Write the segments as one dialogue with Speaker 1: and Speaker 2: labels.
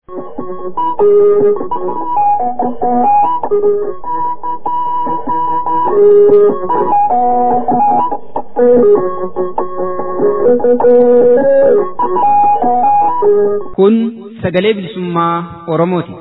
Speaker 1: Kun sagalee bilisummaa Oromooti.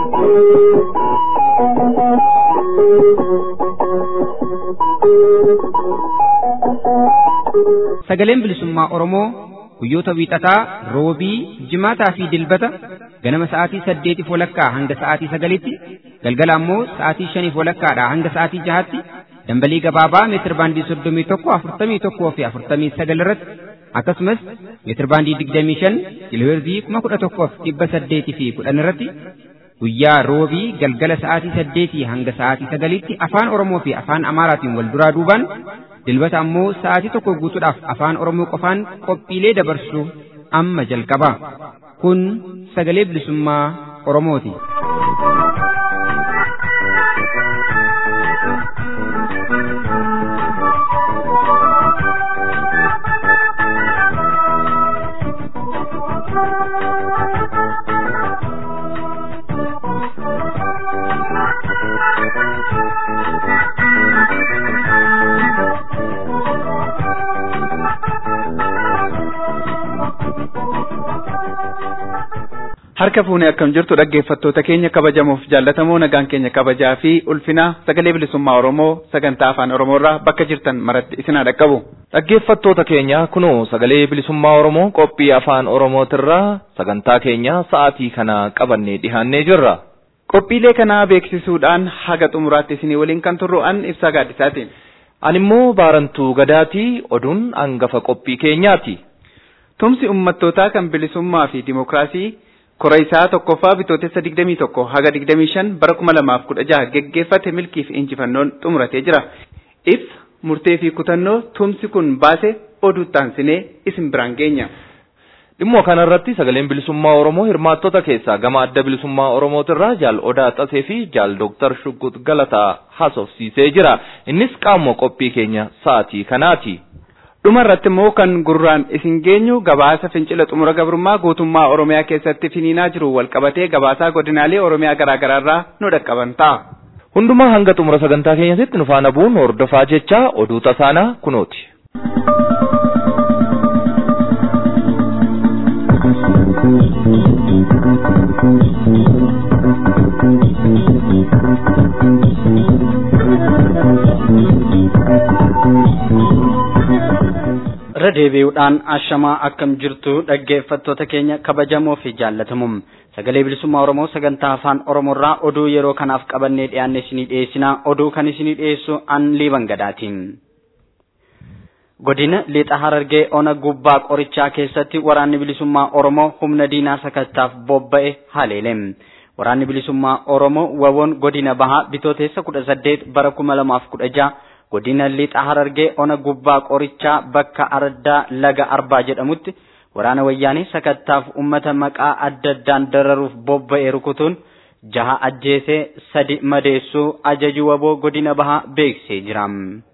Speaker 1: Sagaleen bilisummaa Oromoo guyyoota wiixataa, roobii, jimaataa fi dilbata ganama sa'aatii saddeetiif walakkaa hanga sa'aatii sagalitti, galgala ammoo sa'aatii shaniif walakkaadhaa hanga sa'aatii jahaatti dambalii gabaabaa meetir baandii soddomii tokko afurtamii tokkoo fi afurtamii sagal irratti akkasumas meetir baandii digdamii shan kiloheerzii kuma kudha tokkoof dhibba saddeetii fi kudhan irratti guyyaa roobii galgala sa'aatii saddeetii hanga sa'aatii sagalitti afaan Oromoo fi afaan Amaaraatiin wal duraa duubaan dilbata ammoo sa'aatii tokko guutuudhaaf afaan Oromoo qofaan qophiilee dabarsu amma jalqaba. Kun sagalee bilisummaa Oromooti.
Speaker 2: Harka fuunee akkam jirtu dhaggeeffattoota keenya kabajamoof jaallatamoo nagaan keenya kabajaa fi ulfinaa sagalee bilisummaa Oromoo sagantaa afaan Oromoo irraa bakka jirtan maratti isin haa dhaqqabu.
Speaker 3: Dhaggeeffattoota keenya kunoo sagalee bilisummaa Oromoo qophii afaan Oromootirraa sagantaa keenya sa'aatii kana qabannee dhihaannee jirra.
Speaker 2: Qophiilee kanaa beeksisuudhaan haga xumuraatti isinii waliin kan turru an ibsaa gaaddisaatiin.
Speaker 3: Ani immoo baarantuu gadaatii oduun hangafa qophii keenyaati.
Speaker 2: Tumsi ummattootaa kan bilisummaa fi dimookiraasii kora isaa tokkoffaa bitootessa digdamii tokko haga digdamii shan bara kuma lamaaf kudha jaha geggeeffate milkii fi injifannoon xumuratee jira. Ibsa murtee fi kutannoo tumsi kun baase oduu taansinee isin biraan geenya.
Speaker 3: Dhimma kanarratti sagaleen bilisummaa Oromoo hirmaattota keessaa gama adda bilisummaa Oromootirraa jaal Odaa Xasee fi jaal Dooktar Shuggut Galataa haasofsiisee jira. Innis qaama qophii keenya sa'aatii kanaati.
Speaker 2: Dhuma irratti immoo kan gurraan isin geenyu gabaasa fincila xumura gabrummaa guutummaa Oromiyaa keessatti finiinaa jiru walqabatee gabaasaa godinaalee Oromiyaa garaagaraarraa nu dhaqqaban ta'a.
Speaker 3: Hundumaa hanga xumura sagantaa keenyatti nu faana bu'uun hordofaa jecha oduu tasaanaa kunooti.
Speaker 4: irra deebi'uudhaan ashamaa akkam jirtu dhaggeeffattoota keenya kabajamoo fi jaallatamoo sagalee bilisummaa oromoo sagantaa afaan oromoorraa oduu yeroo kanaaf qabannee dhiyaanne isinii dhiyeessinaa oduu kan isinii dhiyeessu an liiban gadaatiin. godina lixa harargee ona gubbaa qorichaa keessatti waraanni bilisummaa oromoo humna diinaa sakattaaf bobba'e haleele. waraanni bilisummaa oromoo wawoon godina bahaa bitooteessa kudha saddeet bara kuma lamaaf kudha jaha godina lixa harargee ona gubbaa qorichaa bakka ardaa laga arbaa jedhamutti waraana wayyaanii sakattaaf ummata maqaa adda addaan dararuuf bobba'e rukutuun jaha ajjeesee sadi madeessuu ajaju waboo godina bahaa beeksisee jira.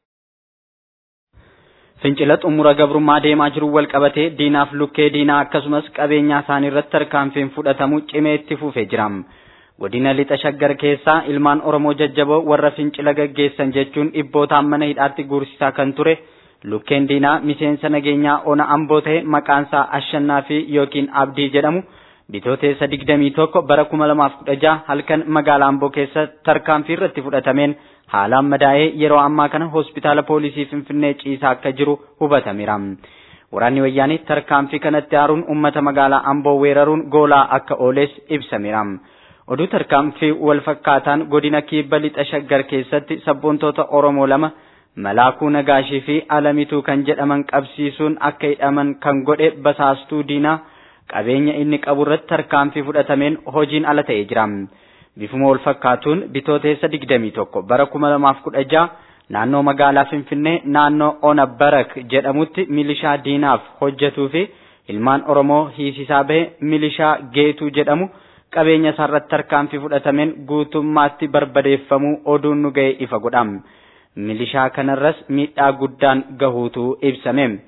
Speaker 4: Fincila xumura gabrummaa deemaa jiru wal qabatee diinaaf lukkee diinaa akkasumas qabeenyaa isaanii irratti tarkaanfiin fudhatamu cimee itti fufee jira. godina lixa shaggar keessaa ilmaan oromoo jajjaboo warra fincila gaggeessan jechuun dhibbootaan mana hidhaatti guursisaa kan ture lukkeen diinaa miseensa nageenyaa ona amboo ta'e maqaansaa ashannaa fi yookiin abdii jedhamu bitooteessa digdamii tokko bara kuma lamaaf kudha jaha halkan magaalaa amboo keessa tarkaanfii irratti fudhatameen haalaan madaa'ee yeroo ammaa kana hospitaala poolisii finfinnee ciisaa akka jiru hubatameera. Waraanni wayyaanii tarkaanfii kanatti aaruun uummata magaalaa amboo weeraruun goolaa akka ooles ibsameera. oduu tarkaanfii wal fakkaataan godina kibba lixa shaggar keessatti sabboontoota oromoo lama malaakuu nagaashii fi alamituu kan jedhaman qabsiisuun akka hidhaman kan godhe basaastuu diinaa qabeenya inni qabu irratti tarkaanfii fudhatameen hojiin ala ta'ee jira. Bifuma wal fakkaatuun bitooteessa digdamii tokko bara kuma lamaaf kudha jaha naannoo magaalaa Finfinnee naannoo Ona Barak jedhamutti milishaa diinaaf hojjetuu fi ilmaan Oromoo hiisisaa bahe milishaa Geetuu jedhamu qabeenya isaarratti tarkaanfii fudhatameen guutummaatti barbadeeffamuu oduun nu ga'e ifa godham. Milishaa kanarras miidhaa guddaan gahuutu ibsame.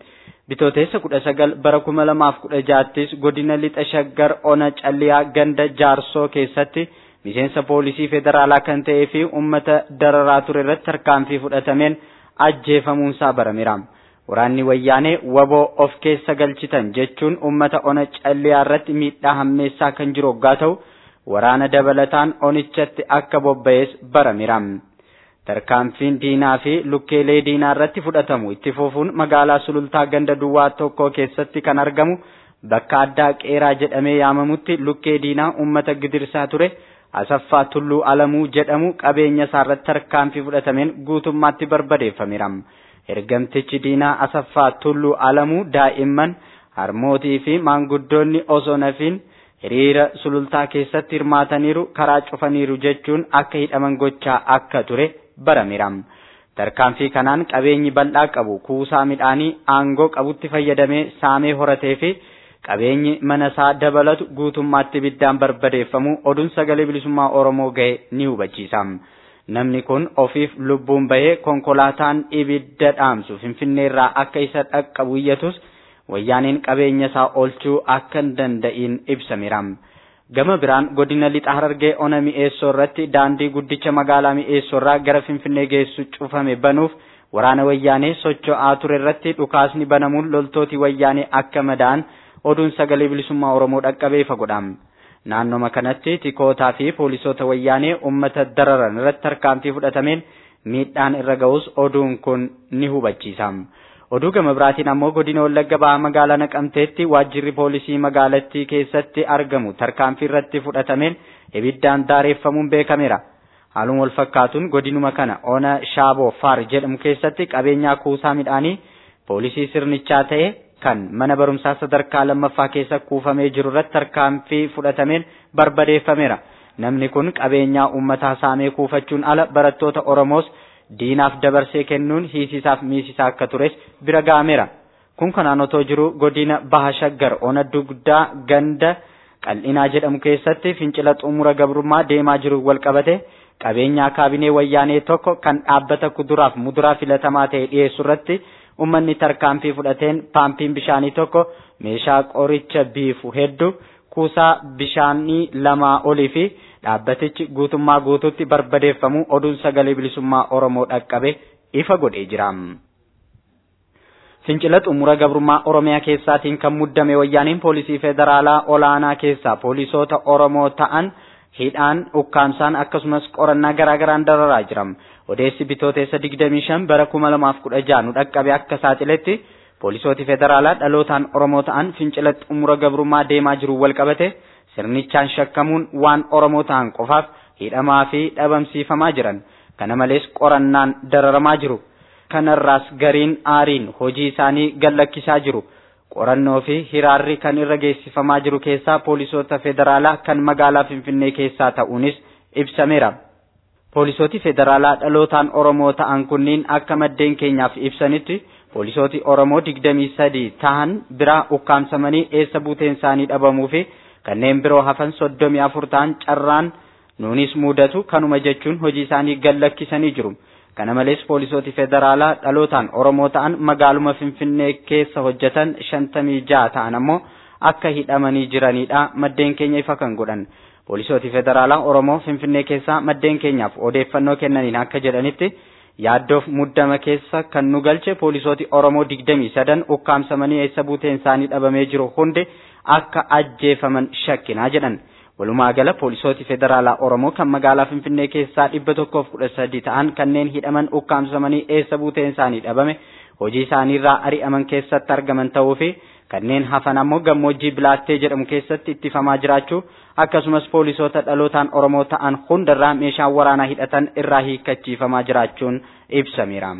Speaker 4: Bitooteessa kudha sagal bara kuma lamaaf kudha jaattis godina lixa shaggar ona calliyaa ganda jaarsoo keessatti miseensa poolisii federaalaa kan ta'ee fi uummata dararaa ture irratti tarkaanfii fudhatameen ajjeefamuunsaa barameera. Waraanni wayyaanee waboo of keessa galchitan jechuun uummata ona calliyaa irratti miidhaa hammeessaa kan jiru hoggaa ta'u waraana dabalataan onichatti akka bobba'es barameera. Tarkaanfiin diinaa fi lukkeelee diinaa irratti fudhatamu itti fufuun magaalaa sulultaa ganda duwwaa tokko keessatti kan argamu bakka addaa qeeraa jedhamee yaamamutti lukkee diinaa uummata gidirsaa ture asaffaa tulluu alamuu jedhamu qabeenya isaarratti tarkaanfii fudhatameen guutummaatti barbadeeffameera. Ergamtichi diinaa asaffaa tulluu alamuu daa'imman harmootii fi maanguddoonni osoo nafiin hiriira sulultaa keessatti hirmaataniiru karaa cufaniiru jechuun akka hidhaman gochaa akka ture barameera. Tarkaanfii kanaan qabeenyi bal'aa qabu kuusaa midhaanii aangoo qabutti fayyadamee saamee horatee fi qabeenyi mana isaa dabalatu guutummaatti ibiddaan barbadeeffamu oduun sagalee bilisummaa Oromoo ga'e ni hubachiisa. Namni kun ofiif lubbuun bahee konkolaataan ibidda dhaamsu Finfinneerraa akka isa dhaqqabu iyyatus wayyaaniin qabeenya isaa oolchuu akka hin danda'in ibsameera. Gama biraan godina lixa harargee ona mi'eessoo irratti daandii guddicha magaalaa mi'eessoo irraa gara Finfinnee geessu cufame banuuf waraana wayyaanee socho'aa ture irratti dhukaasni banamuun loltooti wayyaanee akka madaa'an oduun sagalee bilisummaa Oromoo dhaqqabee ifa godha. Naannoma kanatti tikootaa fi poolisoota wayyaanee uummata dararan irratti tarkaanfii fudhatameen miidhaan irra ga'us oduun kun ni hubachiisa. Oduu gama biraatiin ammoo godina Wallagga Bahaa magaalaa Naqamteetti waajjirri poolisii magaalattii keessatti argamu tarkaanfii irratti fudhatameen ibiddaan daareeffamuun beekameera. Haaluma wal fakkaatuun godinuma kana ona Shaaboo Faar jedhamu keessatti qabeenyaa kuusaa midhaanii poolisii sirnichaa ta'e kan mana barumsaa sadarkaa lammaffaa keessa kuufamee jiru irratti tarkaanfii fudhatameen barbadeeffameera. Namni kun qabeenyaa uummataa saamee kuufachuun ala barattoota Oromoos diinaaf dabarsee kennuun hiisisaaf miisisaa akka tures bira ga'ameera. Kun kanaan otoo jiru godina Baha Shaggar ona dugdaa ganda qal'inaa jedhamu keessatti fincila xumura gabrummaa deemaa jiru wal qabate qabeenyaa kaabinee wayyaanee tokko kan dhaabbata kuduraaf muduraa filatamaa ta'e dhiyeessu irratti ummanni tarkaanfii fudhateen paampiin bishaanii tokko meeshaa qoricha biifu hedduu kuusaa bishaanii lamaa olii fi dhaabbatichi guutummaa guutuutti barbadeeffamu oduun sagalee bilisummaa Oromoo dhaqqabe ifa godhee jira. Fincila xumura gabrummaa Oromiyaa keessaatiin kan muddame wayyaaniin poolisii federaalaa olaanaa keessaa poolisoota Oromoo ta'an hidhaan ukkaamsaan akkasumas qorannaa garaagaraan dararaa jira. Odeessi bitooteessa 25 bara 2016 nu dhaqqabe akka saaxiletti poolisooti federaalaa dhalootaan Oromoo ta'an fincila xumura gabrummaa deemaa jiru wal qabate sirnichaan shakkamuun waan Oromoo ta'an qofaaf hidhamaa fi dhabamsiifamaa jiran. Kana malees qorannaan dararamaa jiru. Kanarraas gariin aariin hojii isaanii gallakkisaa jiru. Qorannoo fi hiraarri kan irra geessifamaa jiru keessaa poolisoota federaalaa kan magaalaa Finfinnee keessaa ta'uunis ibsameera. Poolisooti federaalaa dhalootaan Oromoo ta'an kunniin akka maddeen keenyaaf ibsanitti poolisooti Oromoo 23 ta'an biraa ukkaamsamanii eessa buuteen isaanii dhabamuu fi kanneen biroo hafan 34 ta'an carraan nuunis mudatu kanuma jechuun hojii isaanii gallakkisanii jiru. Kana malees poolisooti federaalaa dhalootaan Oromoo ta'an magaaluma Finfinnee keessa hojjetan 56 ta'an ammoo akka hidhamanii jiranidha maddeen keenya ifa kan godhan. Poolisooti federaalaa Oromoo Finfinnee keessaa maddeen keenyaaf odeeffannoo kennaniin akka jedhanitti yaaddoof muddama keessa kan nu galche poolisooti Oromoo 23 ukkaamsamanii eessa buuteen isaanii dhabamee jiru hundi akka ajjeefaman shakkinaa jedhan. Walumaa gala poolisooti federaalaa Oromoo kan magaalaa Finfinnee keessaa dhibba tokkoof kudha sadi ta'an kanneen hidhaman ukkaamsamanii eessa buuteen isaanii dhabame hojii isaaniirraa ari'aman keessatti argaman ta'uu fi kanneen hafan ammoo gammoojjii bilaattee jedhamu keessatti ittifamaa jiraachuu akkasumas poolisoota dhalootaan Oromoo ta'an hundarraa meeshaan waraanaa hidhatan irraa hiikkachiifamaa jiraachuun ibsameera.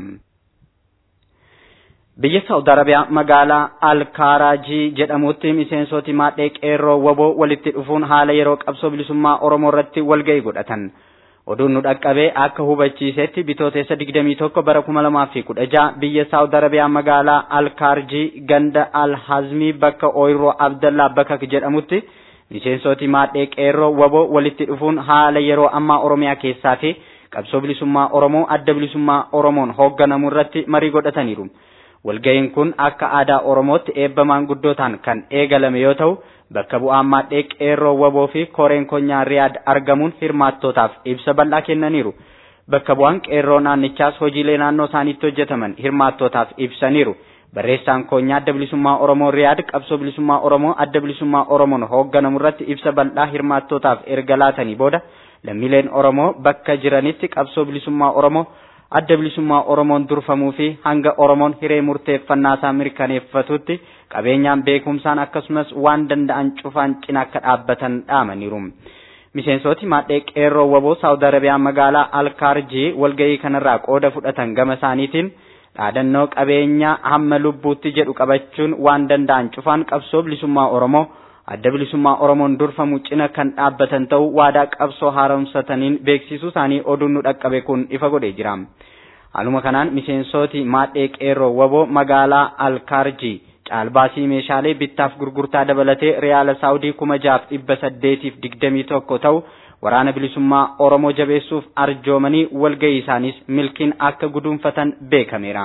Speaker 4: Biyya Saawud Arabiyaa magaalaa Alkaaraajii jedhamutti miseensoti maadhee qeerroo waboo walitti dhufuun haala yeroo qabsoo bilisummaa Oromoo irratti walga'ii godhatan. Oduun nu dhaqqabee akka hubachiisetti bitooteessa 21 bara 2016 biyya Saawud Arabiyaa magaalaa Alkaarjii ganda Alhazmii bakka Ooyiroo Abdallaa Bakak jedhamutti miseensoti maadhee qeerroo waboo walitti dhufuun haala yeroo ammaa Oromiyaa keessaa fi qabsoo bilisummaa Oromoo adda bilisummaa Oromoon hoogganamu irratti marii godhataniiru. walga'iin kun akka aadaa oromootti eebba maanguddootaan kan eegalame yoo ta'u bakka bu'aan maadhee qeerroo waboo fi koreen konyaa riyaad argamuun hirmaattootaaf ibsa bal'aa kennaniiru bakka bu'aan qeerroo naannichaas hojiilee naannoo isaaniitti hojjetaman hirmaattootaaf ibsaniiru barreessaan konyaa adda bilisummaa oromoo riyaad qabsoo bilisummaa oromoo adda bilisummaa oromoon hoogganamu irratti ibsa bal'aa hirmaattootaaf erga laatanii booda lammiileen oromoo bakka jiranitti qabsoo bilisummaa oromoo adda bilisummaa oromoon durfamuu fi hanga oromoon hiree murteeffannaa isaa mirkaneeffatutti qabeenyaan beekumsaan akkasumas waan danda'an cufaan cina akka dhaabbatan dhaamaniiru. Miseensoti maadhee qeerroo waboo Saawud Arabiyaa magaalaa Alkaarjii walgahii kanarraa qooda fudhatan gama isaaniitiin dhaadannoo qabeenyaa hamma lubbuutti jedhu qabachuun waan danda'an cufaan qabsoo bilisummaa oromoo adda bilisummaa oromoon durfamu cina kan dhaabbatan ta'uu waadaa qabsoo haaromsataniin beeksisuu isaanii oduun nu dhaqqabe kun ifa godhee jira. Haaluma kanaan miseensoti maadhee qeerroo waboo magaalaa Alkaarjii caalbaasii meeshaalee bittaaf gurgurtaa dabalatee riyaala saawudii kuma jaaf dhibba saddeetiif digdamii tokko ta'u waraana bilisummaa oromoo jabeessuuf arjoomanii walgahii isaanis milkiin akka guduunfatan beekameera.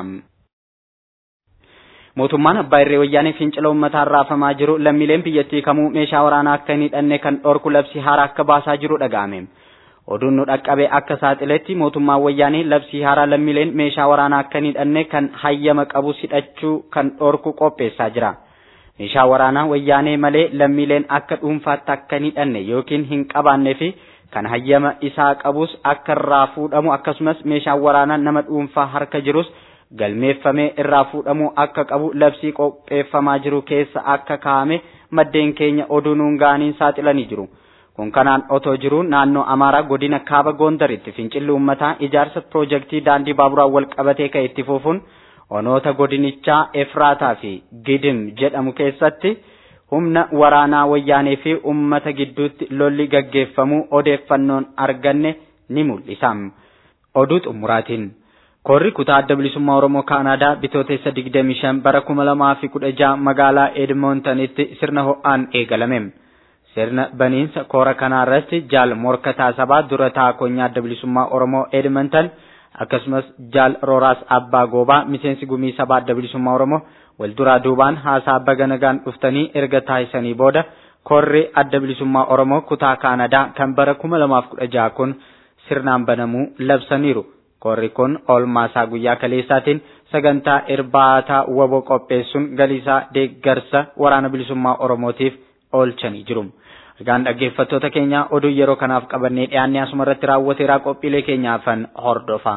Speaker 4: mootummaan abbaa irree wayyaanee fincila uummataa raafamaa jiru lammiileen biyyattii kamuu meeshaa waraanaa akka hin hidhanne kan dhorku labsii haaraa akka baasaa jiru dhaga'ame. Oduun nu dhaqqabe akka saaxiletti mootummaan wayyaanee labsii haaraa lammiileen meeshaa waraanaa akka hin hidhanne kan hayyama qabus hidhachuu kan dhorku qopheessaa jira. Meeshaa waraanaa wayyaanee malee lammiileen akka dhuunfaatti akka hin hidhanne yookiin hin qabaannee fi kan hayyama isaa qabus akka irraa fuudhamu akkasumas meeshaan waraanaa nama dhuunfaa harka jirus galmeeffamee irraa fuudhamuu akka qabu labsii qopheeffamaa jiru keessa akka kaa'ame maddeen keenya oduu nuun ga'aniin saaxilanii jiru. Kun kanaan otoo jiru naannoo Amaaraa godina Kaaba Gondaritti fincilli uummataa ijaarsa piroojeektii daandii baaburaa wal qabatee ka'e itti fufuun onoota godinichaa Efraataa fi Gidim jedhamu keessatti humna waraanaa wayyaanee fi uummata gidduutti lolli gaggeeffamuu odeeffannoon arganne ni mul'isa. Oduu xumuraatiin. Korri kutaa adda bilisummaa Oromoo Kaanaadaa bitootessa 25 bara 2016 magaalaa Edmontonitti sirna ho'aan eegalame. Sirna baniinsa koora kanaa irratti jaal morkataa sabaa dura taakonyaa adda bilisummaa Oromoo Edmonton akkasumas jaal Rooraas Abbaa Goobaa miseensi gumii sabaa adda bilisummaa Oromoo wal duraa duubaan haasaa baga nagaan dhuftanii erga taasisanii booda korri adda bilisummaa Oromoo kutaa Kaanadaa kan bara 2016 kun sirnaan banamuu labsaniiru. Korri kun oolmaasaa guyyaa kaleessaatiin sagantaa irbaataa waboo qopheessuun galiisaa deeggarsa waraana bilisummaa Oromootiif oolchanii jiru. Egaan dhaggeeffattoota keenya oduu yeroo kanaaf qabannee dhiyaannee asuma irratti raawwateeraa qophiilee keenyaafan hordofaa.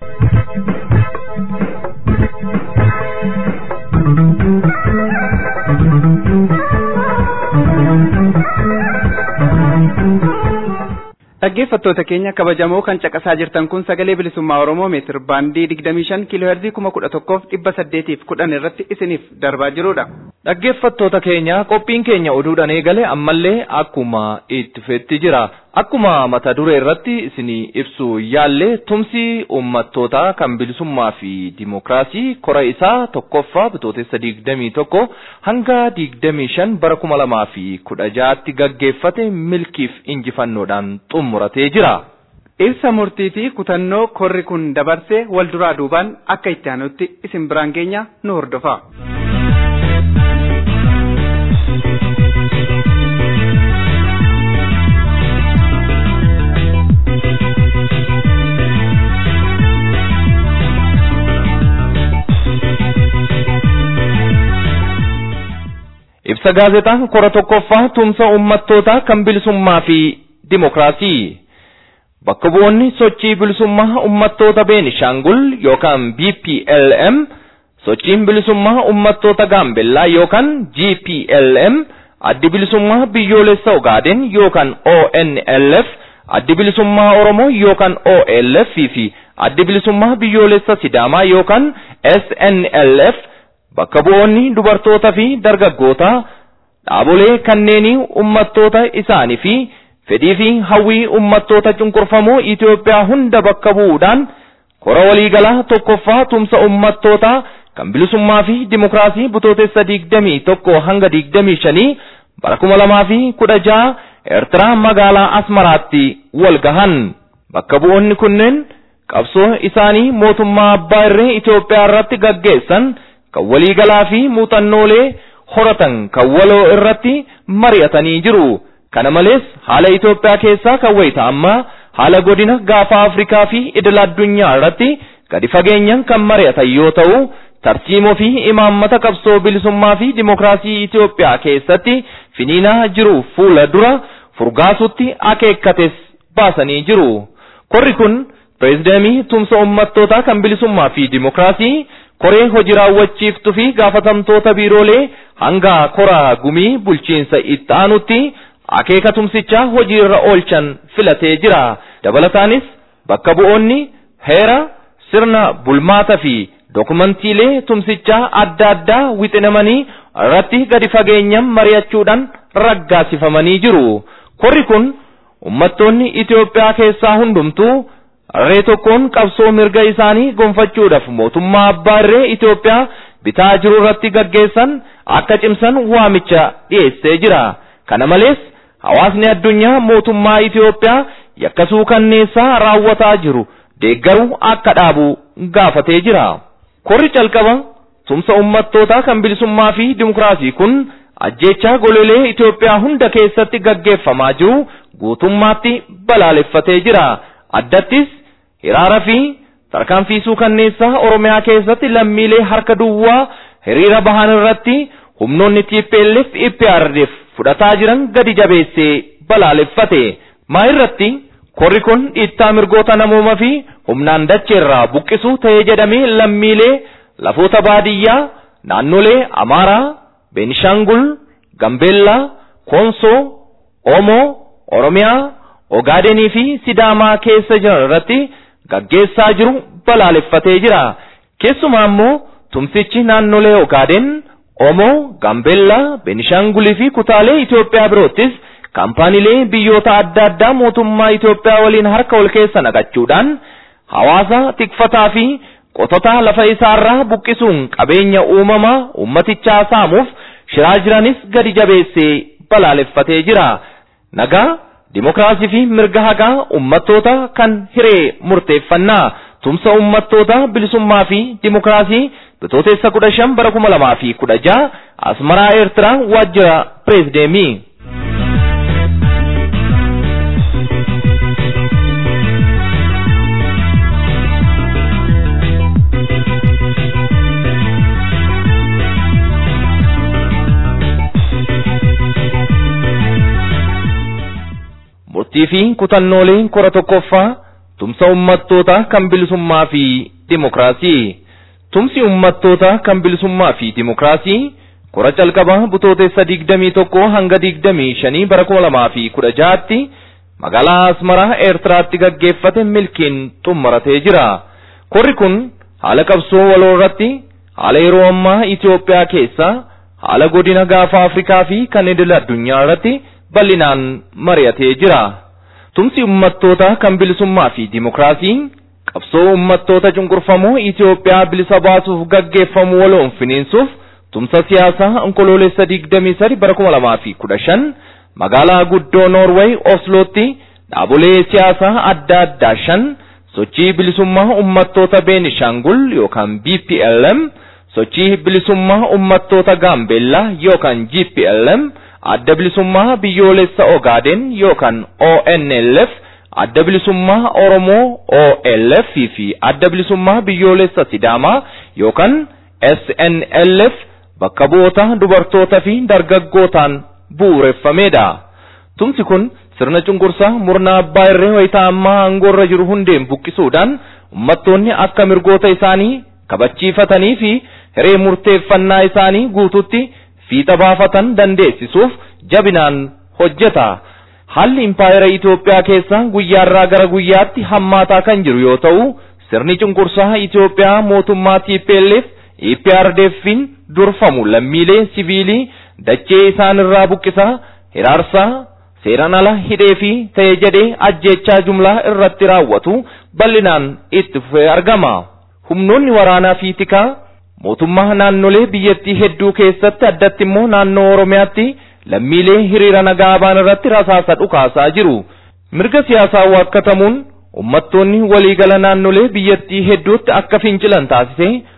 Speaker 2: Dhaggeeffattoota keenya kabajamoo kan caqasaa jirtan kun sagalee bilisummaa Oromoo meetir baandii 25 kiiloo heerzii 11,810 irratti isiniif darbaa jirudha.
Speaker 3: Dhaggeeffattoota keenya qophiin keenya oduudhaan eegale ammallee akkuma itti fufetti jira. Akkuma mata duree irratti isinii ibsu yaallee tumsi uummattoota kan bilisummaa fi dimookiraasii kora isaa tokkoffaa bitootessa digdamii tokko hanga digdamii shan bara kuma lamaa fi kudha ja'aatti gaggeeffate milkiif injifannoodhaan xumuratee jira.
Speaker 2: Ibsa murtii fi kutannoo korri kun dabarse wal duraa duubaan akka itti aanutti isin biraan geenya nu hordofa.
Speaker 3: Ibsa gaazexaa kora tokkoffaa tumsa uummattootaa kan bilisummaa fi dimookiraasii. Bakka bu'oonni sochii bilisummaa uummattoota Beenishaangul yookaan BPLM, sochiin bilisummaa uummattoota Gaambellaa yookaan GPLM, addi bilisummaa biyyoolessa Ogaaden yookaan ONLF, addi bilisummaa Oromoo yookaan OLF fi addi bilisummaa biyyoolessa Sidaamaa yookaan SNLF bakka bu'oonni dubartoota fi dargaggoota dhaabolee kanneenii uummattoota isaanii fi fedhii fi hawwii uummattoota cunqurfamoo Itoophiyaa hunda bakka bu'uudhaan kora waliigalaa tokkoffaa tumsa uummattootaa kan bilisummaa fi dimookiraasii bitootessa digdamii tokko hanga digdamii shanii bara kuma lamaa fi kudha jaha Eertiraa magaalaa Asmaraatti wal gahan. Bakka bu'oonni kunneen qabsoo isaanii mootummaa abbaa irree Itoophiyaa irratti gaggeessan kan waliigalaa fi muuxannoolee horatan kan waloo irratti mari'atanii jiru. Kana malees haala Itoophiyaa keessaa kan wayita ammaa haala godina gaafa Afrikaa fi idil addunyaa irratti gadi fageenyaan kan mari'atan yoo ta'u tartiimoo fi imaammata qabsoo bilisummaa fi dimokiraasii Itoophiyaa keessatti finiinaa jiru fuula dura furgaasutti akeekkates baasanii jiru. Korri kun pireezidaantii tumsa uummattootaa kan bilisummaa fi dimokiraasii koree hojii raawwachiiftuu fi gaafatamtoota biiroolee hanga koraa gumii bulchiinsa itti aanutti akeeka tumsichaa hojii irra oolchan filatee jira. Dabalataanis bakka bu'oonni heera sirna bulmaata fi dokumantiilee tumsichaa adda addaa wixinamanii irratti gadi fageenyaan mari'achuudhaan raggaasifamanii jiru. Korri kun uummattoonni Itoophiyaa keessaa hundumtuu harree tokkoon qabsoo mirga isaanii gonfachuudhaaf mootummaa abbaa irree Itoophiyaa bitaa jiru irratti gaggeessan akka cimsan waamicha dhiyeessee jira. Kana malees hawaasni addunyaa mootummaa Itoophiyaa yakkasuu kanneessaa raawwataa jiru deeggaruu akka dhaabu gaafatee jira. Korri calqaba tumsa uummattootaa kan bilisummaa fi dimokiraasii kun ajjeechaa golelee Itoophiyaa hunda keessatti gaggeeffamaa jiru guutummaatti balaaleffatee jira. Addattis hiraara fi tarkaanfiisuu kanneessaa Oromiyaa keessatti lammiilee harka duwwaa hiriira bahan irratti humnoonni TPLF IPRDF fudhataa jiran gadi jabeessee balaaleffate. Maa irratti korri kun dhiittaa mirgoota namoomaa fi humnaan dacheerraa buqqisuu ta'ee jedhamee lammiilee lafoota baadiyyaa naannolee Amaaraa, Beenishaangul, Gambeellaa, Konsoo, Oomoo, Oromiyaa, Ogaadenii fi Sidaamaa keessa jiran irratti gaggeessaa jiru balaaleffatee jira. Keessumaa immoo tumsichi naannolee Ogaaden, Oomoo, Gambeellaa, Beenishaangulii fi kutaalee Itoophiyaa biroottis kaampaaniilee biyyoota adda addaa mootummaa Itoophiyaa waliin harka wal keessa naqachuudhaan hawaasa tikfataa fi qototaa lafa isaarraa buqqisuun qabeenya uumamaa ummatichaa saamuuf shiraa jiranis gadi jabeessee balaaleffatee jira. Nagaa, dimokiraasii fi mirga hagaa ummattoota kan hiree murteeffannaa tumsa ummattoota bilisummaa fi dimokiraasii bitootessa kudha shan bara kuma lamaa fi kudha jaha asmaraa eertiraa waajjira pireezideemii. murtii fi kutannooleen kora tokkoffaa tumsa ummattootaa kan bilisummaa fi dimokiraasii. Tumsi ummattootaa kan bilisummaa fi dimokiraasii kora calqabaa butootessa digdamii tokko hanga digdamii shanii bara kuma lamaa fi kudha jahaatti magaalaa Asmaraa Eertiraatti gaggeeffate milkiin xumuratee jira. Korri kun haala qabsoo waloo irratti haala yeroo ammaa Itoophiyaa keessaa haala godina gaafa Afrikaa fi kan idil addunyaa irratti bal'inaan mari'atee jira. Tumsi ummattootaa kan bilisummaa fi dimokiraasiin qabsoo ummattoota cunqurfamoo Itoophiyaa bilisa baasuuf gaggeeffamu waloon finiinsuuf tumsa siyaasaa onkoloolessa digdamii sadi bara kuma lamaa fi kudha shan magaalaa guddoo Noorweey Oslootti dhaabolee siyaasaa adda addaa shan sochii bilisummaa ummattoota Beenishaangul yookaan BPLM sochii bilisummaa ummattoota Gaambeellaa yookaan GPLM adda bilisummaa biyyoolessa Ogaaden yookaan ONLF adda bilisummaa Oromoo OLF fi adda bilisummaa biyyoolessa Sidaamaa yookaan SNLF bakka bu'oota dubartoota fi dargaggootaan bu'uureffamedha. Tumsi kun sirna cunqursaa murna abbaa irree wayitaa ammaa aangoorra jiru hundeen buqqisuudhaan ummattoonni akka mirgoota isaanii kabachiifatanii fi hiree murteeffannaa isaanii guututti fiixa baafatan dandeessisuuf jabinaan hojjeta. Haalli impaayera Itoophiyaa keessaa guyyaarraa gara guyyaatti hammaataa kan jiru yoo ta'u, sirni cunqursaa Itoophiyaa mootummaa TPLF EPRDF'n durfamu lammiilee siviilii dachee isaan irraa buqqisaa, hiraarsaa, seeraan ala hidhee fi ta'e jedhee ajjeechaa jumlaa irratti raawwatu bal'inaan itti fufee argama. Humnoonni waraanaa fi tikaa mootummaa naannolee biyyattii hedduu keessatti addatti immoo naannoo Oromiyaatti lammiilee hiriira nagaa ba'an irratti rasaasa dhukaasaa jiru. Mirga siyaasaa waakkatamuun ummattoonni waliigala naannolee biyyattii hedduutti akka fincilan taasisee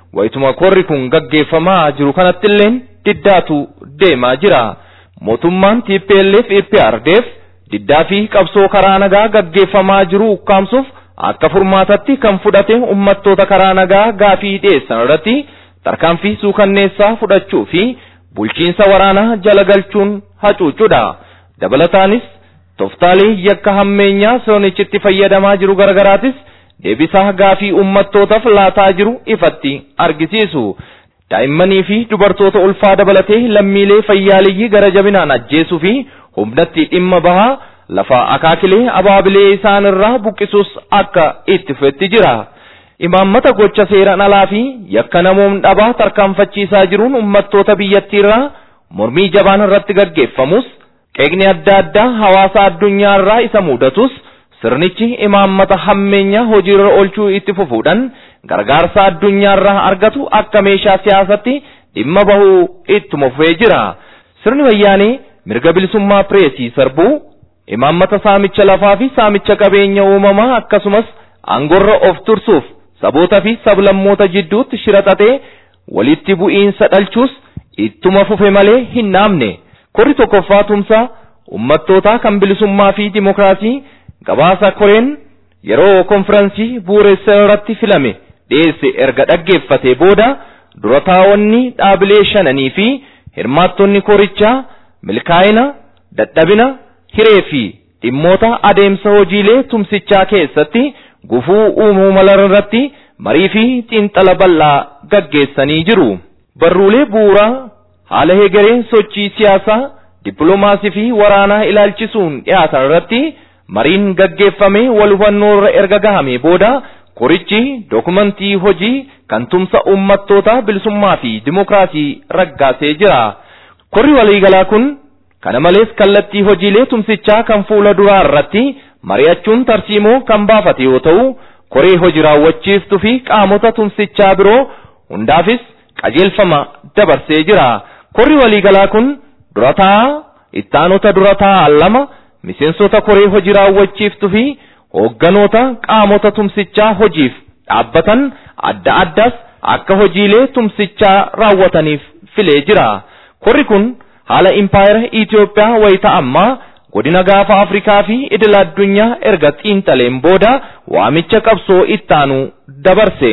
Speaker 3: wayituma korri kun gaggeeffamaa jiru kanattilleen diddaatu deemaa jira. Mootummaan TPLF EPRDF diddaa fi qabsoo karaa nagaa gaggeeffamaa jiru ukkaamsuuf akka furmaatatti kan fudhate ummattoota karaa nagaa gaafii dhiyeessan irratti tarkaanfii suukanneessaa fudhachuu fi bulchiinsa waraanaa jala galchuun hacuucudha. Dabalataanis toftaalee yakka hammeenyaa sirnichitti fayyadamaa jiru gargaraatis deebisaa gaafii ummattootaaf laataa jiru ifatti argisiisu. Daa'immanii fi dubartoota ulfaa dabalatee lammiilee fayyaaleyyii gara jabinaan ajjeesuu fi humnatti dhimma bahaa lafa akaakilee abaabilee isaan irraa buqqisuus akka itti fufetti jira. Imaammata gocha seeraan alaa fi yakka namoom dhabaa tarkaanfachiisaa jiruun ummattoota biyyattiirraa mormii jabaan irratti gaggeeffamus qeeqni adda addaa hawaasa addunyaa irraa isa mudatus sirnichi imaammata hammeenyaa hojiirra oolchuu itti fufuudhaan gargaarsa addunyaa irraa argatu akka meeshaa siyaasatti dhimma bahuu ittuma fufee jira. Sirni wayyaanee mirga bilisummaa pireesii sarbuu imaammata saamicha lafaa fi saamicha qabeenya uumamaa akkasumas aangorra of tursuuf saboota fi sablammoota jidduutti shiraxatee walitti bu'iinsa dhalchuus ittuma fufe malee hin dhaabne. Korri tokkoffaa tumsaa ummattootaa kan bilisummaa fi dimokiraasii gabaasa koreen yeroo konfiraansii bu'uureessa irratti filame dhiyeesse erga dhaggeeffatee booda dura taa'onni dhaabilee shananii fi hirmaattonni korichaa milkaa'ina dadhabina hiree fi dhimmoota adeemsa hojiilee tumsichaa keessatti gufuu uumuu malan irratti marii fi xiinxala bal'aa gaggeessanii jiru. Barruulee bu'uuraa haala hegeree sochii siyaasaa dippiloomaasii fi waraanaa ilaalchisuun dhiyaatan irratti mariin gaggeeffamee wal hubannoo irra erga gahame booda korichi dokumentii hojii kan tumsa ummattoota bilisummaa fi dimokiraasii raggaasee jira. Korri waliigalaa kun kana malees kallattii hojiilee tumsichaa kan fuula duraa irratti mari'achuun tarsiimoo kan baafate yoo ta'u koree hojii raawwachiiftuu fi qaamota tumsichaa biroo hundaafis qajeelfama dabarsee jira. Korri waliigalaa kun durataa ittaanota durataa lama miseensota koree hojii raawwachiiftuu fi hoogganoota qaamota tumsichaa hojiif dhaabbatan adda addaas akka hojiilee tumsichaa raawwataniif filee jira. Korri kun haala impaayera Itoophiyaa wayita ammaa godina gaafa Afrikaa fi idila addunyaa erga xiinxaleen booda waamicha qabsoo ittaanu dabarse.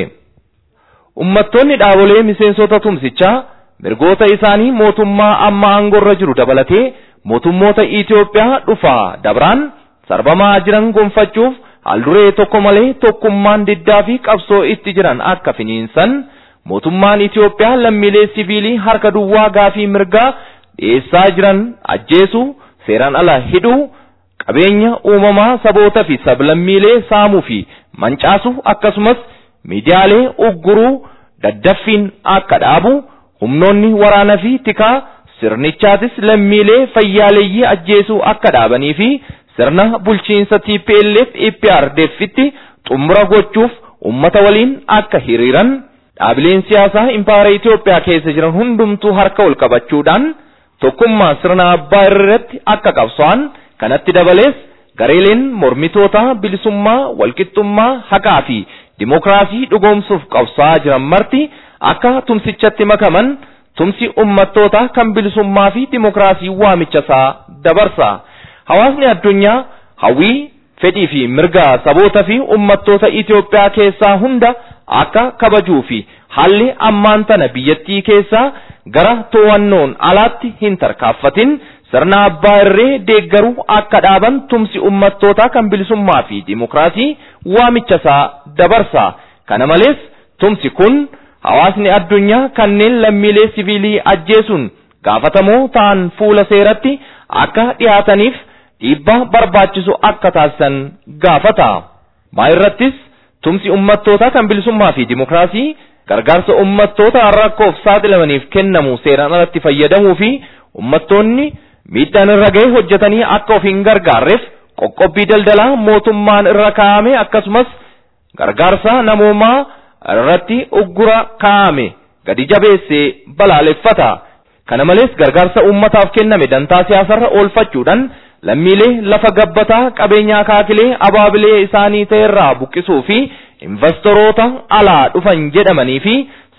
Speaker 3: Ummattoonni dhaabolee miseensota tumsichaa mirgoota isaanii mootummaa amma aangorra jiru dabalatee mootummoota Itoophiyaa dhufaa dabraan sarbamaa jiran gonfachuuf haalduree tokko malee tokkummaan diddaa fi qabsoo itti jiran akka finiinsan mootummaan Itoophiyaa lammiilee siviilii harka duwwaa gaafii mirgaa dhiyeessaa jiran ajjeesuu seeraan ala hidhuu qabeenya uumamaa saboota fi sablammiilee saamuu fi mancaasuu akkasumas miidiyaalee ugguruu daddaffiin akka dhaabu humnoonni waraana fi tikaa sirnichaatis lammiilee fayyaaleeyyii ajjeesuu akka dhaabanii fi sirna bulchiinsa TPLF EPRDFitti xumura gochuuf ummata waliin akka hiriiran dhaabileen siyaasaa impaayera Itoophiyaa keessa jiran hundumtuu harka ol qabachuudhaan tokkummaa sirna abbaa irratti akka qabso'an kanatti dabalees gareeleen mormitoota bilisummaa walqixxummaa haqaa fi dimokiraasii dhugoomsuuf qabsaa'aa jiran marti akka tumsichatti makaman tumsi ummattoota kan bilisummaa fi dimokiraasii waamicha isaa dabarsa. Hawaasni addunyaa hawwii fedhii fi mirga saboota fi ummattoota Itoophiyaa keessaa hunda akka kabajuu fi haalli ammaan tana biyyattii keessaa gara to'annoon alaatti hin tarkaaffatin sirna abbaa irree deeggaruu akka dhaaban tumsi ummattootaa kan bilisummaa fi dimokiraasii waamicha isaa dabarsa. Kana malees tumsi kun hawaasni addunyaa kanneen lammiilee siviilii ajjeesuun gaafatamoo ta'an fuula seeratti akka dhiyaataniif dhiibbaa barbaachisu akka taasisan gaafata. Maa irrattis tumsi ummattootaa kan bilisummaa fi dimokiraasii gargaarsa ummattoota rakkoof saaxilamaniif kennamu seeraan alatti fayyadamuu fi ummattoonni miidhaan irra ga'e hojjetanii akka of hin gargaarreef qoqqobbii daldalaa mootummaan irra kaa'ame akkasumas gargaarsa namoomaa irratti uggura kaa'ame gadi jabeessee balaaleffata. Kana malees gargaarsa uummataaf kenname dantaa siyaasarra oolfachuudhaan lammiilee lafa gabbataa qabeenya akaakilee abaabilee isaanii ta'erraa buqqisuu fi investoroota alaa dhufan jedhamanii fi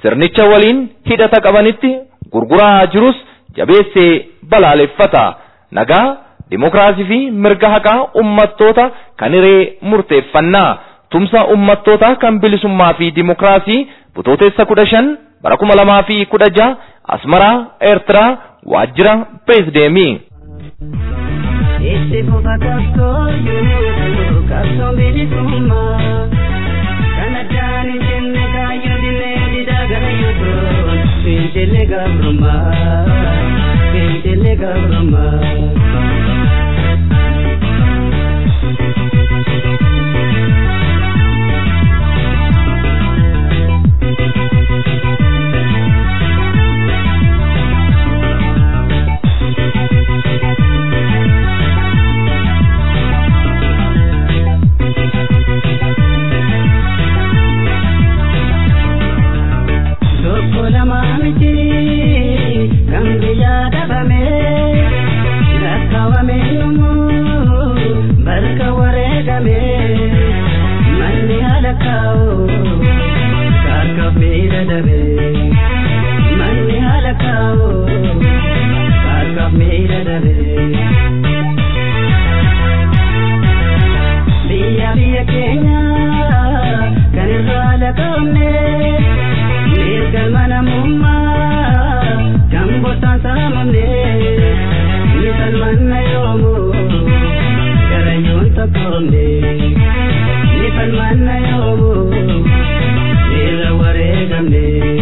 Speaker 3: sirnicha waliin hidhata qabanitti gurguraa jirus jabeessee balaaleffata nagaa dimokiraasii fi mirga haqaa ummattoota kan hiree murteeffannaa tumsa ummattoota kan bilisummaa fi dimokiraasii butootessa kudha shan bara kuma lamaa fi kudha jaha asmaraa eertiraa waajjira pireesideemii.
Speaker 5: Itti fufa qabsoo yoo qabsoo bilisummaa kan addaan hin jenne kaayyoo dinnee didaa gara yoo fincillee gabrummaa fincillee gabrummaa. Tokko lama miti kan biyya dhabame lakkaawame yommuu bakka wareegame manni haala kaa'u kaarka miidha dhabe manni haala kaa'u kaarka miidha dhabe. Biyya biyya keenya kan irraa laqabne. Mirgal mana mumma kan botaan saamamne ni falmanna yoomu garayyoon tokkoomne ni falmanna yoomu irra wareegamne.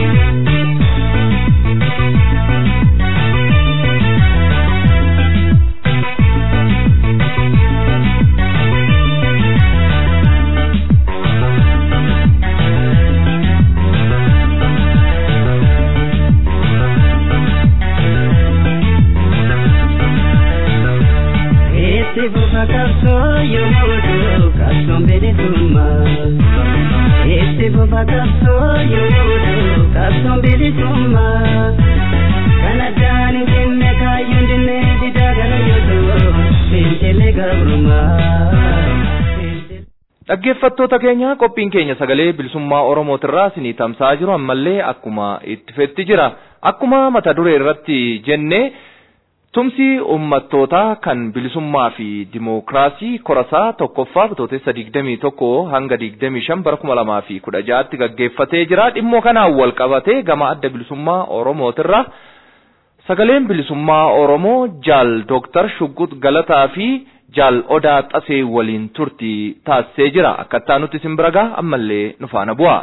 Speaker 5: Itti fufa qabsoo yommuu ta'u qabsoon bilisummaa. Itti fufa qabsoo yommuu ta'u qabsoon bilisummaa. Kan addaan hin jenne kaayyoo hin jenne didaa gara yoo ta'u fincillee gabrummaa.
Speaker 3: Dhaggeeffattoota keenya qophiin keenya sagalee bilisummaa Oromootirraa isinii tamsa'aa jiru ammallee akkuma itti fufetti jira. Akkuma mata duree irratti jennee tumsi ummattootaa kan bilisummaa fi dimookiraasii korasaa tokkoffaa bitootessa digdamii tokko hanga digdamii shan bara kuma lamaa fi kudha ja'aatti gaggeeffatee jira. Dhimmoo kanaan wal qabatee gama adda bilisummaa Oromootirraa sagaleen bilisummaa Oromoo jaal Dooktar Shuggut Galataa fi jaal Odaa Xasee waliin turtii taasisee jira. Akkattaa nuti isin bira ga'a ammallee nu faana bu'a.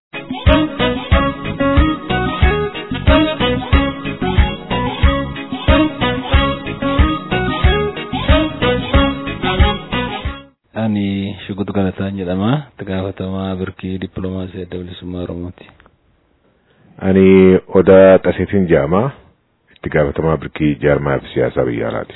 Speaker 6: Ani Shuggut Galataan jedhama. Itti gaafatamaa birkii dippiloomaasii adda bilisummaa Oromooti.
Speaker 7: Ani Odaa Xaseetiin jedhama. Itti gaafatamaa birkii jaarmaa fi siyaasaa biyya alaati.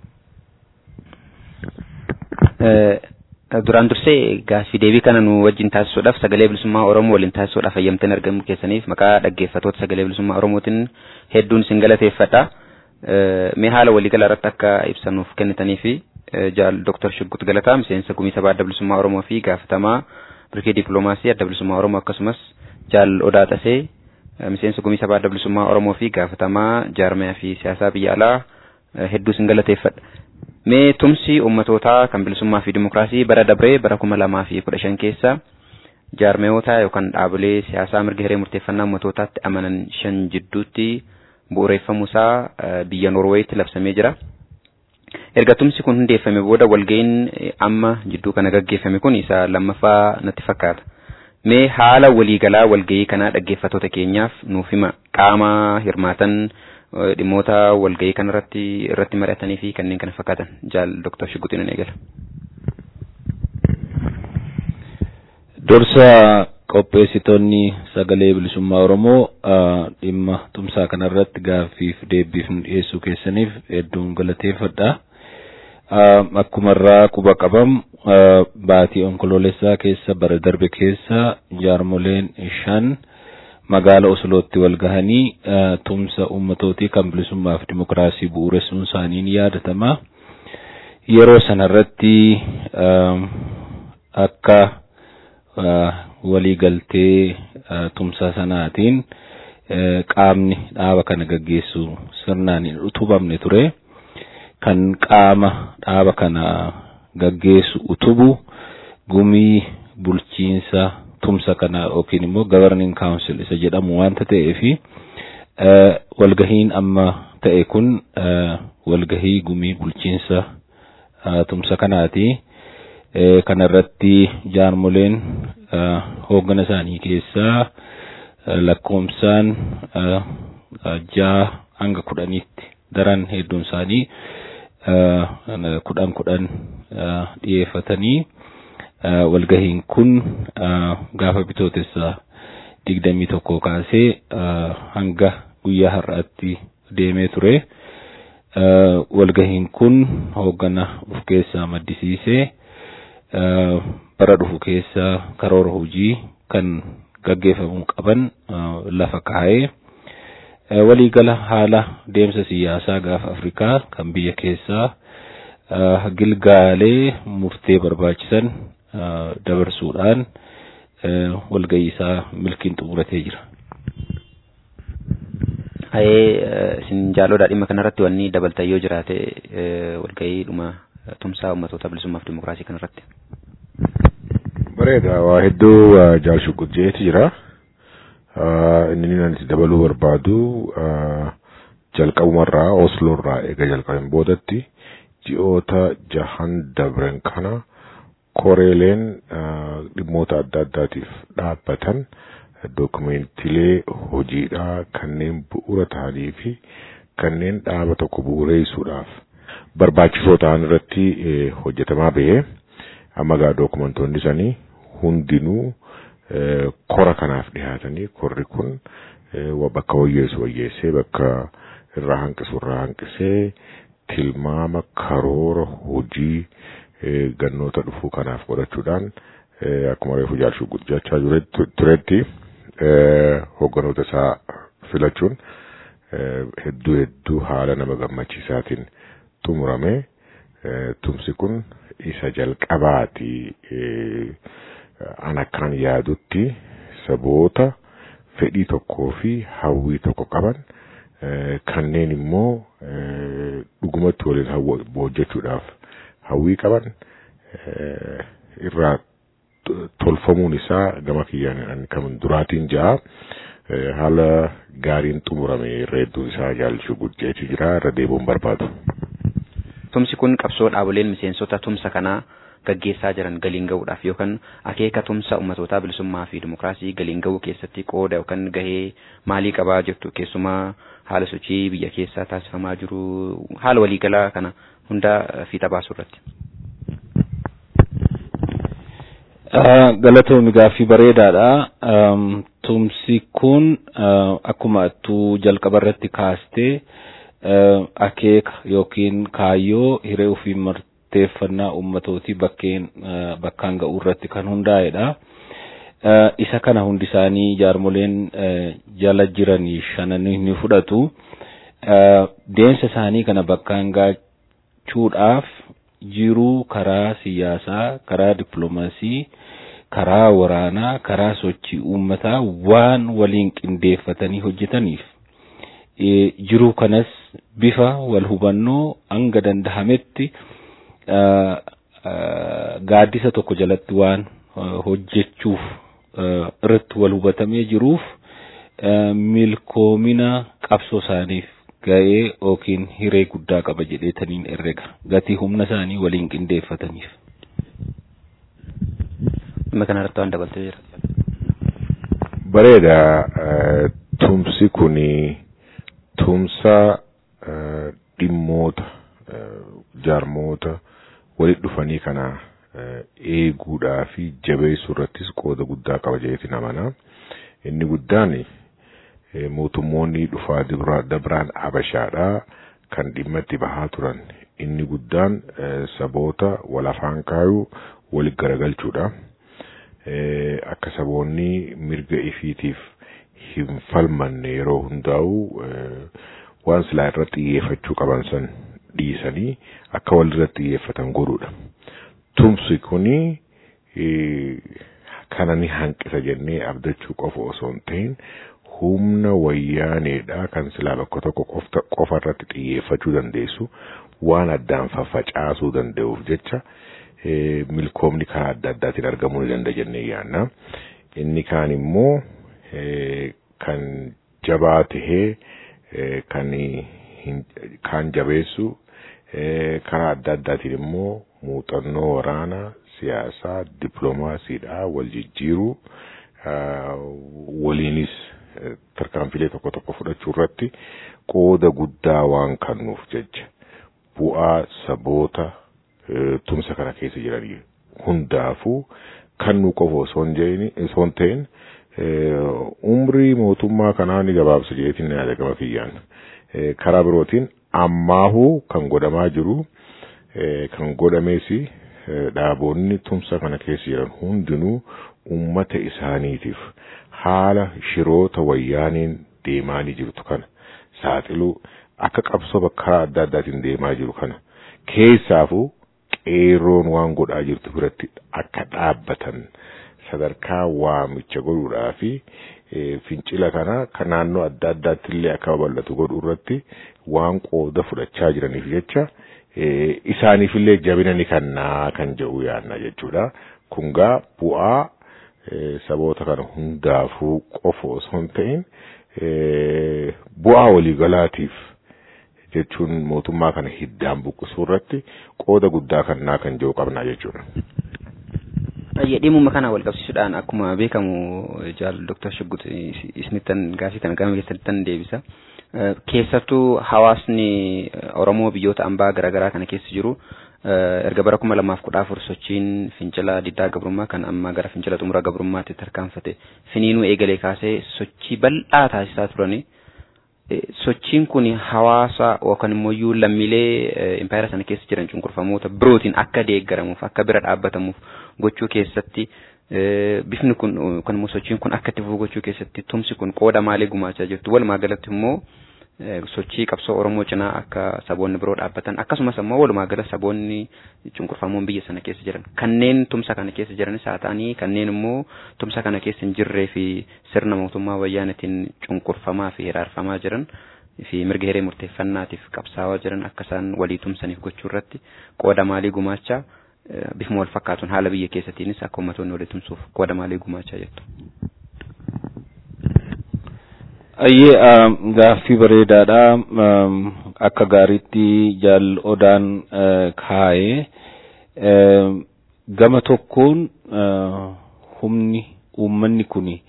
Speaker 1: Duraan dursee gaaffii deebii kana nu wajjin taasisuudhaaf sagalee bilisummaa Oromoo waliin taasisuudhaaf hayyamtanii argamuu keessaniif maqaa dhaggeeffattoota sagalee bilisummaa Oromootiin hedduun isin galateeffadha. Mee haala waliigala irratti akka ibsanuuf kennitanii fi jaal Dr. Shuggut Galataa miseensa gumii sabaa adda bilisummaa Oromoo fi gaafatamaa birkii dippiloomaasii adda bilisummaa Oromoo akkasumas jaal Odaa Xasee miseensa gumii sabaa adda bilisummaa Oromoo fi gaafatamaa jaarmaya fi siyaasaa biyya alaa hedduu isin galateeffadha. Mee tumsi ummatootaa kan bilisummaa fi dimokiraasii bara dabree bara kuma lamaa fi kudha shan keessa jaarmayoota yookaan dhaabolee siyaasaa mirga hiree murteeffannaa ummatootaatti amanan shan jidduutti bu'uureeffamuusaa biyya Noorweeyitti labsamee jira. Erga tumsi kun hundeeffame booda walga'iin amma jidduu kana gaggeeffame kun isa lammaffaa natti fakkaata. Mee haala waliigalaa walga'ii kanaa dhaggeeffattoota keenyaaf nuuf hima qaama hirmaatan dhimmoota walga'ii kanarratti irratti mari'atanii fi kanneen kana fakkaatan jaal Dr. Shuggutiin eegala.
Speaker 6: Dursa qopheessitoonni sagalee bilisummaa Oromoo dhimma tumsaa kanarratti gaaffiif deebiif nu dhiyeessuu keessaniif hedduun galateeffadha. Akkuma irraa quba qabam baatii onkoloolessaa keessa bara darbe keessa jaarmoleen shan magaala Oslootti wal gahanii tumsa ummatootii kan bilisummaa fi dimokiraasii bu'uuressuun isaanii ni yaadatama. Yeroo sanarratti akka waliigaltee tumsa sanaatiin qaamni dhaaba kana gaggeessu sirnaan hin utubamne ture. Kan qaama dhaaba kana gaggeessu utubu gumii bulchiinsa tumsa kana yookiin immoo governing council isa jedhamu waanta ta'eefi walgahiin amma ta'e kun walgahii gumii bulchiinsa tumsa kanaati. Kana irratti jaarmoleen hooggana isaanii keessaa lakkoomsaan ja'a hanga kudhaniitti daran hedduun isaanii kudhan kudhan dhiyeeffatanii walgahiin kun gaafa bitootessa digdamii tokko kaasee hanga guyyaa har'aatti deemee ture. Walgahiin kun hooggana of keessaa maddisiisee bara dhufu keessa karoora hojii kan gaggeeffamuu qaban lafa kaa'ee waliigala haala deemsa siyaasaa gaafa Afrikaa kan biyya keessaa gilgaalee murtee barbaachisan dabarsuudhaan walgahii isaa milkiin xumuratee jira.
Speaker 1: Hayee isin jaaloodha dhimma kanarratti wanni dabaltan yoo jiraate walgahii dhuma tumsaa ummatoota bilisummaaf dimokiraasii kanarratti.
Speaker 7: Bareeda waa hedduu jaalshu gujjeeti jira. Inni nan itti dabaluu barbaadu jalqabumarraa Osloorraa eega jalqabeen boodatti ji'oota jahan dabren kana koreeleen dhimmoota adda addaatiif dhaabbatan dookumentiilee hojiidhaa kanneen bu'uura ta'anii fi kanneen dhaaba tokko bu'uureessuudhaaf barbaachisoo ta'an irratti hojjetamaa bahee amma gaa dookumentoonni sanii hundinuu kora kanaaf dhihaatanii korri kun bakka wayyeessu wayyeessee bakka irraa hanqisu irraa hanqisee tilmaama karoora hojii gannoota dhufuu kanaaf godhachuudhaan akkuma reefu jaalchuu guddachaa turetti hogganoota isaa filachuun hedduu hedduu haala nama gammachiisaatiin xumurame tumsi kun isa jalqabaati an akkaan yaadutti saboota fedhii tokkoo fi hawwii tokko qaban kanneen immoo dhugumatti waliin hojjechuudhaaf hawwii qaban irraa tolfamuun isaa gama kiyyaan kan duraatiin ja'a haala gaariin xumurame reedduu isaa jaalchuu guddeetu jira irra deebi'uun barbaadu.
Speaker 1: Tumsi kun qabsoo dhaaboleen miseensota tumsa kanaa gaggeessaa jiran galiin gahuudhaaf yookaan akeeka tumsa ummatootaa bilisummaa fi dimokiraasii galiin gahuu keessatti qooda yookaan gahee maalii qabaa jirtu keessumaa haala sochii biyya keessaa taasifamaa jiru haala waliigalaa kana hunda fiixa baasuu irratti.
Speaker 6: Galatoomi gaaffii bareedaadha. Tumsi kun akkuma attuu jalqaba irratti kaastee akeeka yookiin kaayyoo hiree ofii murteeffannaa ummatootii bakkeen bakkaan ga'uu irratti kan hundaa'edha. Isa kana hundi isaanii jaarmoleen jala jiranii shananii ni fudhatu. Deemsa isaanii kana bakkaan gaachuudhaaf jiruu karaa siyaasaa, karaa dippiloomaasii, karaa waraanaa, karaa sochii uummataa waan waliin qindeeffatanii hojjetaniif jiruu kanas bifa wal hubannoo hanga dandahametti gaaddisa tokko jalatti waan hojjechuuf irratti wal hubatamee jiruuf milkoomina qabsoo isaaniif ga'ee yookiin hiree guddaa qaba jedheetaniin herrega gatii humna isaanii waliin qindeeffataniif.
Speaker 1: Dhimma kanarratti waan dabaltee jira.
Speaker 7: Bareeda tumsi kuni tumsa dhimmoota jaarmoota walitti dhufanii kana eeguudhaa fi jabeessuu irrattis qooda guddaa qaba jedheetiin amanaa. Inni guddaan mootummoonni dhufaa dabraan abashaadhaa kan dhimma itti bahaa turan. Inni guddaan saboota wal afaan kaayuu walitti garagalchuudha. Akka saboonni mirga ifiitiif hin falmanne yeroo hundaa'u waan silaa irratti xiyyeeffachuu qaban san dhiisanii akka walirratti xiyyeeffatan godhuudha. Tumsi kuni kana ni hanqisa jennee abdachuu qofa osoo hin ta'in humna wayyaaneedha kan silaa bakka tokko qofa irratti xiyyeeffachuu dandeessu waan addaan faffacaasuu danda'uuf jecha milkoomni karaa adda addaatiin argamuu ni danda'a jennee yaanna. Inni kaan immoo kan jabaa tahee kan kaan jabeessu karaa adda addaatiin immoo muuxannoo waraanaa siyaasaa dippiloomaasiidhaa wal jijjiiruu waliinis tarkaanfilee tokko tokko fudhachuu irratti qooda guddaa waan kennuuf jecha bu'aa saboota tumsa kana keessa jiran hundaafuu kennuu qofa osoo hin ta'in umrii mootummaa kanaa ni gabaabsa jeetiin ni yaada gama kiyyaan karaa birootiin ammaahuu kan godhamaa jiru kan godhamees dhaaboonni tumsa kana keessa jiran hundinuu ummata isaaniitiif haala shiroota wayyaaniin deemaa jirtu kana saaxiluu akka qabsoo bakka adda addaatiin deemaa jiru kana keessaafuu qeerroon waan godhaa jirtu biratti akka dhaabbatan sadarkaa waamicha godhuudhaa fi fincila kana kan naannoo adda addaatti illee akka babal'atu godhuu irratti waan qooda fudhachaa jiraniif jecha isaaniif illee jabina ni kennaa kan jedhu yaadna jechuudha. Kun gaa bu'aa saboota kana hundaafuu qofa osoo hin ta'in bu'aa waliigalaatiif jechuun mootummaa kana hiddaan buqqisuu irratti qooda guddaa kennaa kan jedhu qabnaa jechuudha.
Speaker 1: Dhimma kana wal qabsiisuudhaan akkuma beekamu jaal Dr. Shuggut isinittan gaafii kana gama keessattan deebisa. Keessattuu hawaasni Oromoo biyyoota ambaa garaagaraa kana keessa jiru erga bara kuma lamaaf kudha afur sochiin fincila diddaa gabrummaa kan amma gara fincila xumura gabrummaatti tarkaanfate finiinuu eegalee kaasee sochii bal'aa taasisaa turani. Sochiin kun hawaasa yookaan immoo lammiilee impaayera sana keessa jiran cunqurfamoota birootiin akka deeggaramuuf akka bira dhaabbatamuuf gochuu keessatti bifni kun yookaan immoo sochiin kun akka itti fufu gochuu keessatti tumsi kun qooda maalii gumaachaa jirtu walumaa galatti immoo sochii qabsoo Oromoo cinaa akka saboonni biroo dhaabbatan akkasumas immoo walumaa gala saboonni cunqurfamoon biyya sana keessa jiran kanneen tumsa kana keessa jiranis haa ta'anii kanneen immoo tumsa kana keessa hin jirree fi sirna mootummaa wayyaanatiin cunqurfamaa fi hiraarfamaa jiran fi mirga hiree murteeffannaatiif qabsaawaa jiran akka isaan walii tumsaniif gochuu irratti qooda maalii gumaachaa bifuma wal fakkaatuun haala biyya keessatiinis akka uummattoonni walii tumsuuf qooda maalii gumaachaa jettu.
Speaker 6: Ayyee gaaffii bareedaadha. Akka gaariitti jaal odaan kaa'ee gama tokkoon humni uummanni kuni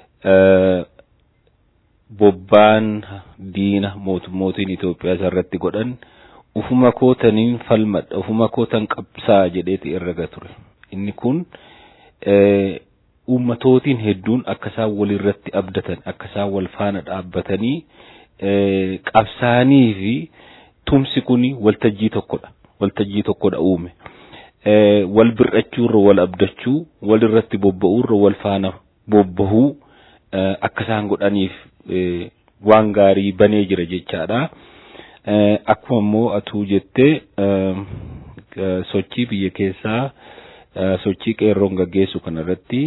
Speaker 6: bobbaan diina mootummootiin Itoophiyaa irratti godhan ufuma kootaniin falmadha ufuma kootan qabsaa jedheeti irra ture. Inni kun ummatootiin hedduun akka isaan walirratti abdatan akka isaan wal faana dhaabbatanii qabsaanii fi tumsi kuni waltajjii tokkodha waltajjii tokkodha uume wal bir'achuurra wal abdachuu walirratti bobba'uurra wal faana bobbahuu akka isaan godhaniif waan gaarii banee jira jechaadha akkuma immoo atuu jettee sochii biyya keessaa sochii qeerroon gaggeessu kanarratti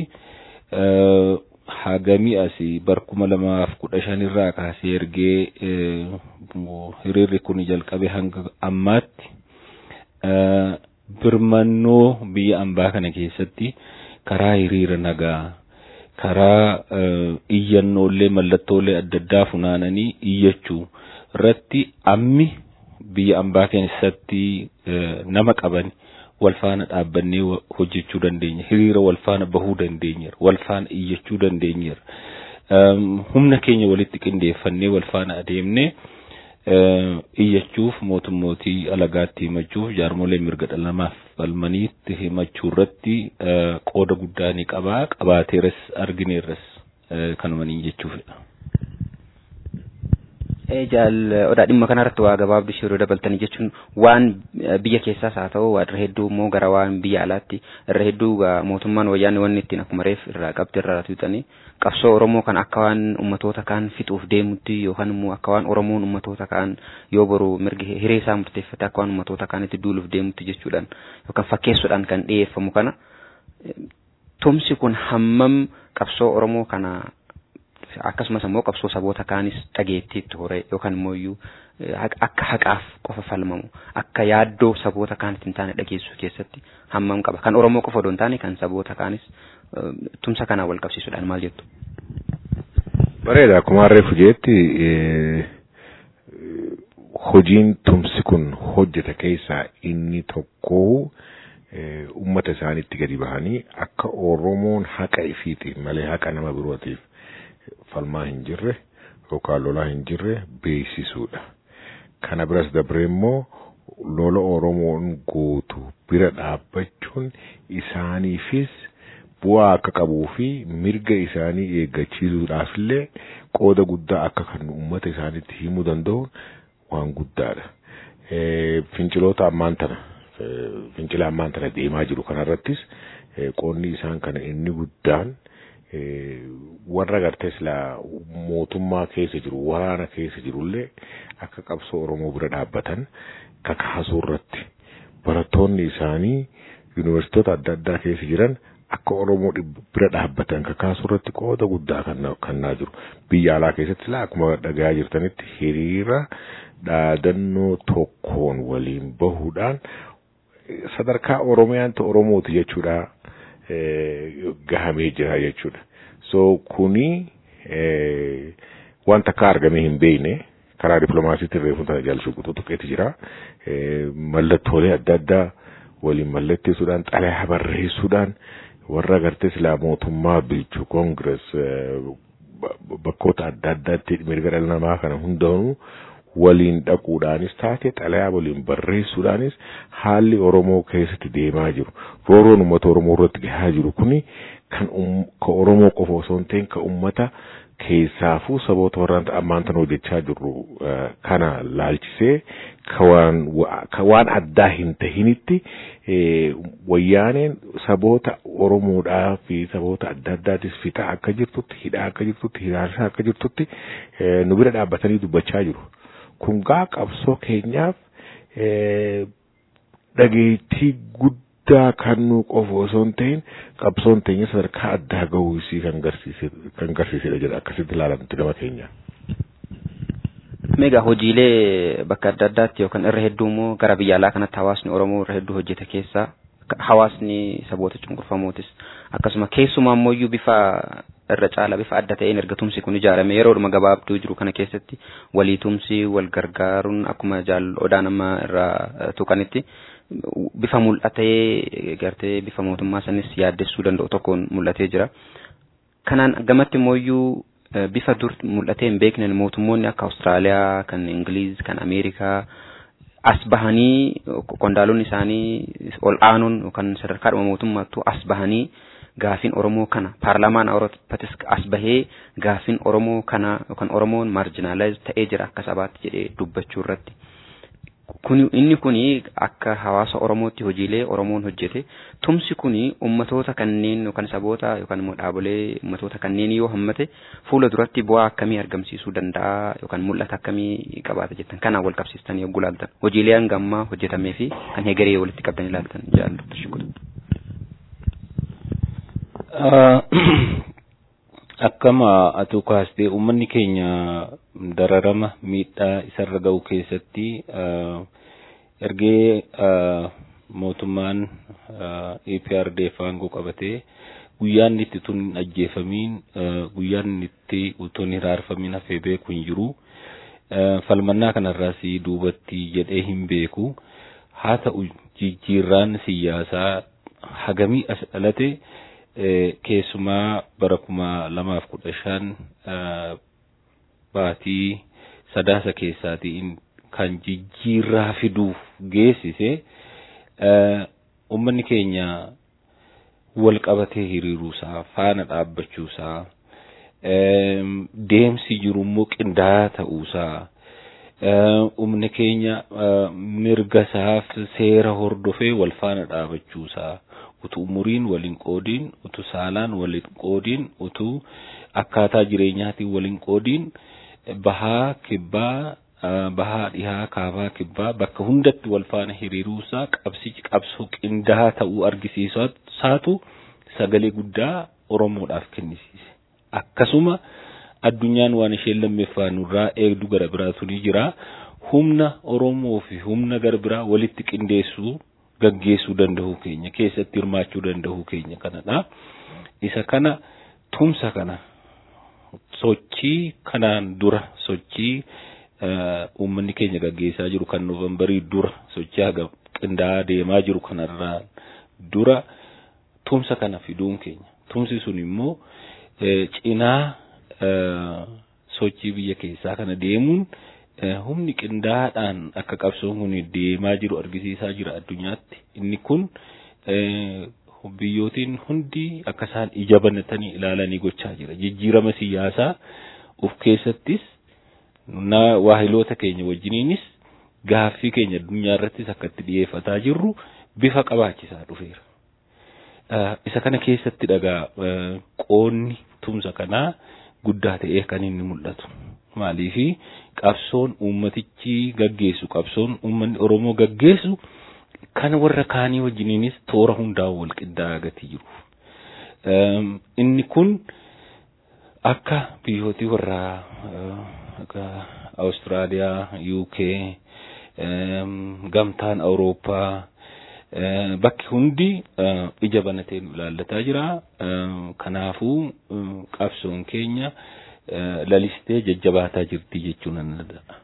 Speaker 6: hagamii asii barkuma lamaaf kudha shanirraa kaasee ergee hiriirri kun jalqabe hanga ammaatti birmannoo biyya ambaa kana keessatti karaa hiriira nagaa karaa iyyannoolee mallattoolee adda addaa funaananii iyyachuu irratti ammi biyya ambaa keessatti nama qaban wal faana dhaabbannee hojjechuu dandeenya hiriira wal faana bahuu dandeenyeera wal faana iyyachuu dandeenyeera humna keenya walitti qindeeffannee wal faana adeemnee iyyachuuf mootummootii alagaatti himachuuf jaarmolee mirga dhala namaaf falmaniitti himachuu irratti qooda guddaa ni qabaa qabaateeras argineerras kanuma niin jechuufidha.
Speaker 1: jaal odaa dhimma kanarratti waa gabaabduu shiruu dabaltanii jechuun waan biyya keessaas haa ta'u irra hedduu immoo gara waan biyya alaatti irra hedduu mootummaan wayyaanni wanni ittiin akkuma reef irraa qabdi irraa tuutanii qabsoo Oromoo kan akka waan ummatoota kaan fixuuf deemutti yookaan immoo akka waan Oromoon ummatoota kaan yoo boru mirga hiree isaa murteeffate akka waan ummatoota kaanitti duuluuf deemutti jechuudhaan yookaan fakkeessuudhaan kan dhiyeeffamu kana tumsi kun hammam qabsoo Oromoo kana akkasumas immoo qabsoo saboota kaanis dhageettiitti hore yookaan immoo iyyuu akka haqaaf qofa falmamu akka yaaddoo saboota kaanitti hin taane dhageessuu keessatti hammam qaba kan Oromoo qofa odoo hin taane kan saboota kaanis tumsa kanaan wal qabsiisuudhaan maal jettu.
Speaker 7: Bareeda akkuma harreefu jeetti hojiin tumsi kun hojjeta keessaa inni tokko ummata isaaniitti gadi bahanii akka Oromoon haqa ifiitiif malee haqa nama birootiif falmaa hin jirre yookaan lolaa hin jirre beeksisuudha. Kana biras dabre immoo lola Oromoon gootu bira dhaabbachuun isaaniifis bu'aa akka qabuu fi mirga isaanii eeggachiisuudhaaf illee qooda guddaa akka kan uummata isaaniitti himuu danda'u waan guddaadha. Finciloota ammaan tana fincila ammaan tana deemaa jiru kanarrattis qoonni isaan kana inni guddaan warra gartee silaa mootummaa keessa jiru waraana keessa jirullee akka qabsoo Oromoo bira dhaabbatan kakaasuu irratti barattoonni isaanii yuunivarsiitota adda addaa keessa jiran akka Oromoo bira dhaabbatan kakaasuu irratti qooda guddaa kennaa jiru. Biyya alaa keessatti silaa akkuma dhagaa jirtanitti hiriira dhaadannoo tokkoon waliin bahuudhaan sadarkaa Oromiyaanti Oromooti jechuudha. gahamee jira jechuudha. So kuni wanta akka argamee hin beekne karaa dippiloomaasiitiin reefu tana jaalchuu tuqqeetti jira. Mallattoolee adda addaa waliin mallatteessuudhaan xalayaa barreessuudhaan warra gartee silaa mootummaa bilchuu koongirees bakkoota adda addaatti mirga dhala namaa kana hundaanuu waliin dhaquudhaanis taate xalayaa waliin barreessuudhaanis haalli Oromoo keessatti deemaa jiru. Rooroon uummata Oromoo irratti gahaa jiru kuni kan ka Oromoo qofa osoo hin ta'in ka uummata keessaafuu saboota warraan ammaan tan hojjechaa jirru kana laalchisee ka waan addaa hin tahinitti wayyaaneen saboota Oromoodhaa fi saboota adda addaatis fixaa akka jirtutti hidhaa akka jirtutti hiraarsaa akka jirtutti nu bira dhaabbatanii dubbachaa jiru. kun gaa qabsoo keenyaaf dhageettii guddaa kan nu qofa osoo hin ta'in qabsoon teenya sadarkaa addaa gahuu isii kan garsiisedha jedha akkasitti ilaalamti gama keenya.
Speaker 1: Meegaa hojiilee bakka adda addaatti yookaan irra hedduu immoo gara biyya alaa kanatti hawaasni Oromoo irra hedduu hojjete keessaa hawaasni saboota cunqurfamootis akkasuma keessumaa ammoo bifa irra caala bifa adda ta'een erga tumsi kun ijaarame yeroodhuma gabaabduu jiru kana keessatti walii tumsi wal gargaaruun akkuma jaal odaan amma irraa tuqanitti bifa mul'atee gartee bifa mootummaa sanis yaaddessuu danda'u tokkoon mul'atee jira. Kanaan gamatti immoo bifa dur mul'atee hin beekne mootummoonni akka Awustiraaliyaa, kan Ingiliiz, kan Ameerikaa as bahanii qondaalonni isaanii ol aanuun yookaan sadarkaadhuma mootummaattuu as bahanii gaafiin Oromoo kana paarlaamaan Awuroopaattis as bahee gaafiin Oromoo kana yookaan Oromoon maarjinaalaayiz ta'ee jira akka sabaatti jedhee dubbachuu irratti. Kuni inni kuni akka hawaasa Oromootti hojiilee Oromoon hojjete tumsi kuni ummatoota kanneen yookaan saboota yookaan immoo dhaabolee ummatoota kanneen yoo hammate fuula duratti bu'aa akkamii argamsiisuu danda'a yookaan mul'ata akkamii qabaata jettan kanaan wal qabsiistanii yogguu ilaaltan hojiilee hanga ammaa hojjetamee fi kan hegeree walitti qabdan ilaaltan jaallattu shukutu.
Speaker 6: Akkama atuu kaastee uummanni keenya dararama miidhaa isarra ga'u keessatti ergee mootummaan EPRDF aangoo qabatee guyyaan itti tun hin ajjeefamiin guyyaan itti utuun hin hiraarfamiin hafee beeku hin jiru. Falmannaa kanarraas duubatti jedhee hin beeku. Haa ta'u jijjiirraan siyaasaa hagamii as dhalate keessumaa bara kuma lamaaf kudha shan baatii sadaasa keessaatiin kan jijjiirraa fiduuf geessise uummanni keenya wal qabatee hiriiruusaa faana dhaabbachuusaa deemsi jiru immoo qindaa'aa ta'uusaa uummanni keenya mirga isaaf seera hordofee wal faana dhaabachuusaa utuu umuriin waliin qoodiin utuu saalaan waliin qoodiin utuu akkaataa jireenyaatiin waliin qoodiin bahaa kibbaa bahaa dhihaa kaabaa kibbaa bakka hundatti wal faana hiriiruusaa qabsichi qabsoo qindaa'aa ta'uu argisiisaatu sagalee guddaa Oromoodhaaf kennisiise. Akkasuma addunyaan waan isheen lammeeffaa nurraa eegdu gara biraatu ni jira. Humna Oromoo fi humna gara biraa walitti qindeessuu gaggeessuu danda'uu keenya keessatti hirmaachuu danda'uu keenya kanadha. Isa kana tumsa kana sochii kanaan dura sochii uummanni keenya gaggeessaa jiru kan noovembarii dura sochii haga qindaa'aa deemaa jiru kanarraa dura tumsa kana fiduun keenya. Tumsi sun immoo cinaa sochii biyya keessaa kana deemuun humni qindaa'aadhaan akka qabsoon kun deemaa jiru argisiisaa jira addunyaatti. Inni kun biyyootiin hundi akka isaan ija banatanii ilaalanii gochaa jira. Jijjiirama siyaasaa of keessattis waahiloota keenya wajjiniinis gaaffii keenya addunyaa irrattis akka itti dhiyeeffataa jirru bifa qabaachisaa dhufeera. Isa kana keessatti dhagaa qoonni tumsa kanaa guddaa ta'ee kan inni mul'atu. Maaliifi qabsoon uummatichi gaggeessu qabsoon uummanni Oromoo gaggeessu kan warra kaanii wajjiniinis toora hundaa'u wal qindaa'aa gatii jiru. Inni kun akka biyyootii warra akka Awustiraaliyaa, UK, gamtaan Awurooppaa bakki hundi ija banatee nu ilaallataa jira. Kanaafuu qabsoon keenya lalistee jajjabaataa jirti jechuu nan danda'a.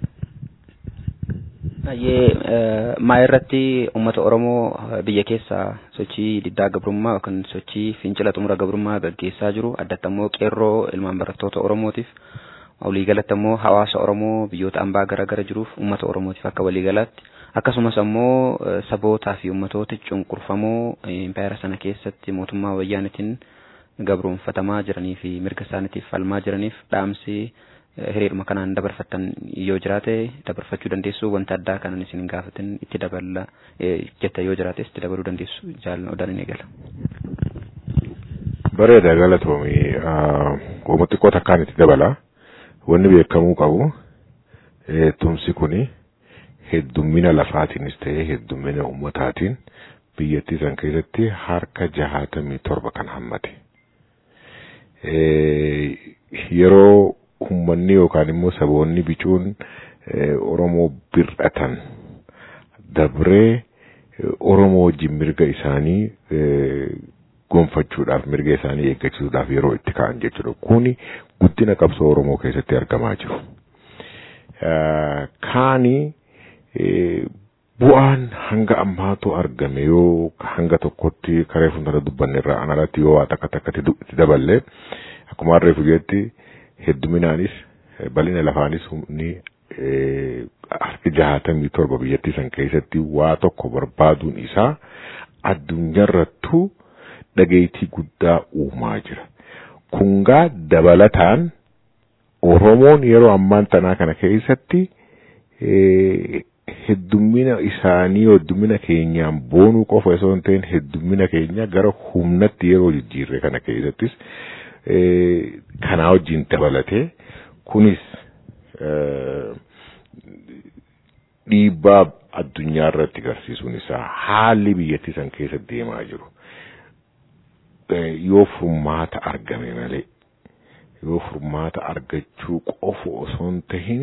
Speaker 1: Baay'ee maa irratti uummata Oromoo biyya keessaa sochii diddaa gabrummaa yookaan sochii fincila xumura gabrummaa gaggeessaa jiru addatti immoo qeerroo ilmaan barattoota Oromootiif waliigalatti immoo hawaasa Oromoo biyyoota ambaa garaagara jiruuf uummata Oromootiif akka waliigalaatti akkasumas immoo sabootaa fi uummatoota cunqurfamoo impaayera sana keessatti mootummaa wayyaanitiin gabroonfatamaa jiranii fi mirga isaaniitiif falmaa jiraniif dhaamsi hiriiruma kanaan dabarfattan yoo jiraate dabarfachuu dandeessu wanta addaa kanan isin gaafatin itti dabala jetta yoo jiraates itti dabaluu dandeessu jaallan odaan hin eegala.
Speaker 7: Bareeda galatoomii qooma xiqqoo takkaan itti dabala wanni beekamuu qabu tumsi kuni heddummina lafaatiinis ta'ee heddummina ummataatiin biyyattii san keessatti harka jahaatamii torba kan hammate. Yeroo ummanni yookaan immoo saboonni bicuun Oromoo bir'atan dabree Oromoo wajjin mirga isaanii gonfachuudhaaf mirga isaanii eeggachiisuudhaaf yeroo itti ka'an jechuudha. Kuni guddina qabsoo Oromoo keessatti argamaa jiru. Kaani bu'aan hanga ammaatu argame yoo hanga tokkotti karee fuuldura dubbanne irraa anarratti yoo waa takka takkatti itti daballe akkuma harree fujeetti hedduminaanis bal'ina lafaanis humni harki jahatamii torba biyyattii san keessatti waa tokko barbaaduun isaa addunyaarrattuu dhageettii guddaa uumaa jira. Kungaa dabalataan Oromoon yeroo ammaan tanaa kana keessatti heddummina isaanii heddummina keenyaan boonuu qofa osoo hin ta'in heddummina keenya gara humnatti yeroo jijjiirre kana keessattis kanaa wajjin dabalatee kunis dhiibbaa addunyaa irratti agarsiisuun isaa haalli biyyattii san keessa deemaa jiru yoo furmaata argame malee yoo furmaata argachuu qofa osoo hin tahin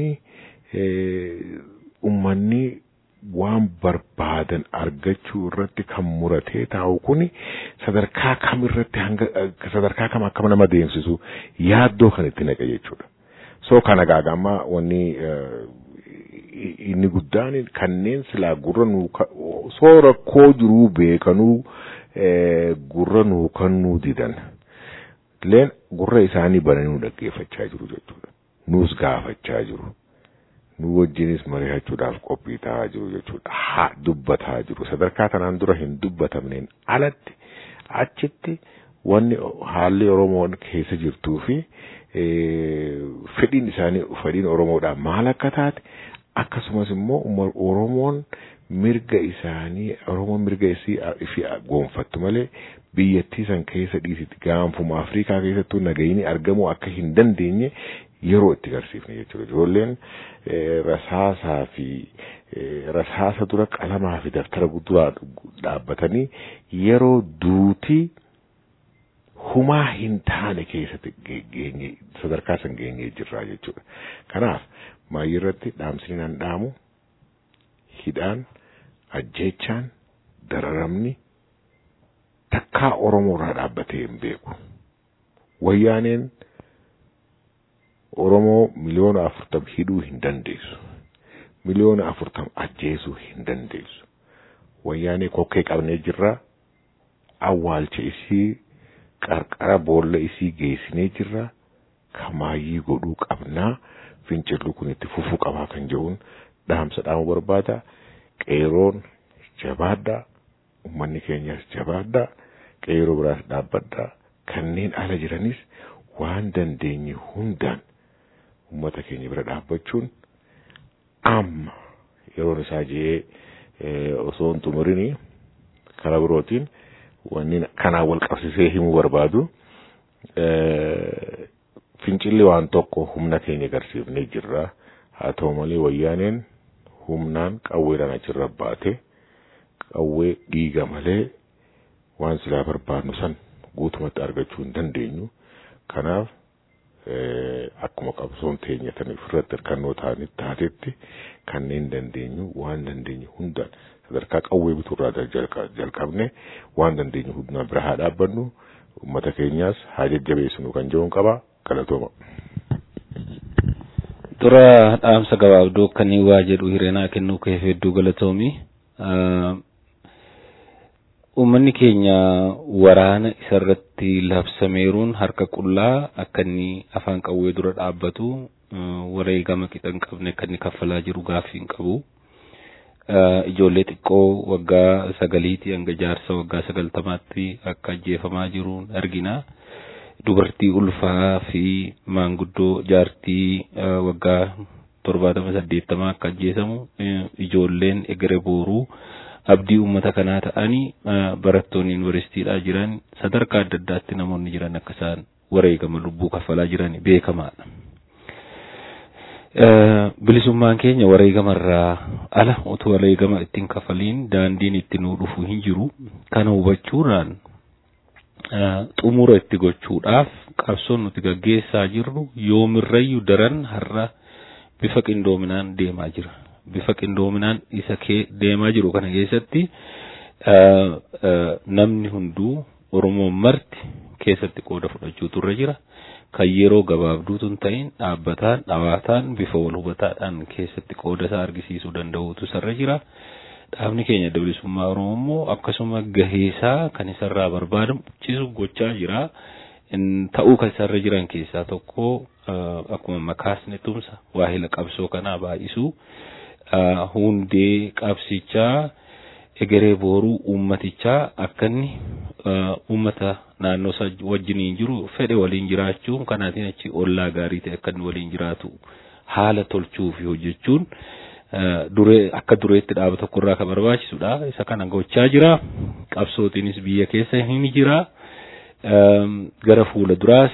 Speaker 7: ummanni waan barbaadan argachuu irratti kan muratee taa'u kun sadarkaa kam irratti hanga sadarkaa kam akkam nama deemsisu yaaddoo kan itti naqe jechuudha. So kana gaagammaa wanni inni guddaan kanneen silaa gurra nuu soo rakkoo jiruu beekanuu gurra nuu kannuu didan. Leen gurra isaanii bananii dhaggeeffachaa jiru jechuudha. Nuus gaafachaa jiru. nu wajjinis mari'achuudhaaf qophii ta'aa jiru jechuudha. Haa dubbataa jiru. Sadarkaa kanaan dura hin dubbatamneen alatti achitti wanni haalli Oromoon keessa jirtuu fi fedhiin isaanii fedhiin Oromoodhaa maal akka taate akkasumas immoo Oromoon mirga isaanii Oromoon mirga isii fi goonfattu malee biyyattii san keessa dhiisitti gaanfuma Afrikaa keessattuu nagayini argamuu akka hin dandeenye yeroo itti agarsiifne jechuudha. Ijoolleen rasaasaa fi rasaasa dura qalamaa fi daftara guddaa dhaabbatanii yeroo duutii humaa hin taane keessatti geenye sadarkaa san geenyee jirraa jechuudha. Kanaaf maayii irratti dhaamsni nan dhaamu hidhaan ajjeechaan dararamni takkaa Oromoo irraa dhaabbatee hin beeku. Wayyaaneen Oromoo miliyoona afurtam hidhuu hin dandeessu. Miliyoona afurtam ajjeesuu hin dandeessu. Wayyaanee kokkee qabnee jirra. Awwaalcha isii qarqara boolla isii geessinee jirra. Kamaayyii godhuu qabnaa. Fincilli kun itti fufuu qabaa kan jedhuun dhaamsa dhaamu barbaada. Qeeroon jabaadhaa. Uummanni keenyas jabaadhaa. Qeeroo biraas dhaabbadhaa. Kanneen ala jiranis waan dandeenye hundaan uummata keenya bira dhaabbachuun amma yeroon isaa jee osoo hin xumurini karaa birootiin wanni kanaan wal qabsisee himuu barbaadu fincilli waan tokko humna keenya agarsiifnee jirra haa ta'u malee wayyaaneen humnaan qawweedhaan achirra baate qawwee dhiiga malee waan silaa barbaadnu san guutumatti argachuu hin dandeenyu kanaaf akkuma qabsoon teenya tan ofirratti hirkannoo ta'anii taatetti kanneen dandeenyu waan dandeenyu hundaan sadarkaa qawwee bituurraa jalqabne waan dandeenyu hundaan bira haa dhaabbannu uummata keenyaas haa jajjabeessinu kan jedhuun qaba galatooma.
Speaker 6: Dura dhaamsa gabaabduu akkanii waa jedhu hireenaa kennuu keef hedduu galatoomi. Uummanni keenya waraana isarratti labsameeruun harka qullaa akka inni afaan qawwee dura dhaabbatu wareegama qixa hin qabne akka inni kaffalaa jiru gaaffii hin qabu. Ijoollee xiqqoo waggaa sagaliitii hanga jaarsa waggaa sagaltamaatti akka ajjeefamaa jiru argina. Dubartii ulfaa fi maanguddoo jaartii waggaa torbaatama saddeettamaa akka ajjeesamu ijoolleen egeree booruu. abdii uummata kanaa ta'anii barattoonni yuunivarsiitiidhaa jiran sadarkaa adda addaatti namoonni jiran akka isaan wareegama lubbuu kaffalaa jiran beekamaadha. Bilisummaan keenya wareegamarraa ala utuu wareegama ittiin kaffaliin daandiin itti nuu dhufu hin jiru. Kana hubachuudhaan xumura itti gochuudhaaf qabsoon nuti gaggeessaa jirru yoomirrayyuu daran har'a bifa qindoominaan deemaa jira. bifa qindoominaan isa kee deemaa jiru kana keessatti namni hunduu Oromoon marti keessatti qooda fudhachuutu irra jira. Kan yeroo gabaabduutu hin ta'in dhaabbataan dhawaataan bifa wal hubataadhaan keessatti qooda isaa argisiisuu danda'uutu isarra jira. Dhaabni keenya bilisummaa Oromoo immoo akkasuma gaheesaa kan isarraa barbaadamu cisu gochaa jira. Ta'uu kan isarra jiran keessaa tokko akkuma makaasni tumsa waahila qabsoo kanaa baay'isuu. hundee qabsichaa egeree booruu uummatichaa akka inni uummata naannoo isaa wajjiniin jiru fedhe waliin jiraachuun kanaatiin achi ollaa gaarii ta'e akka inni waliin jiraatu haala tolchuu fi hojjechuun duree akka dureetti dhaaba tokkorraa kan barbaachisudha. Isa kana gochaa jira. Qabsootiinis biyya keessa hin jira. Gara fuula duraas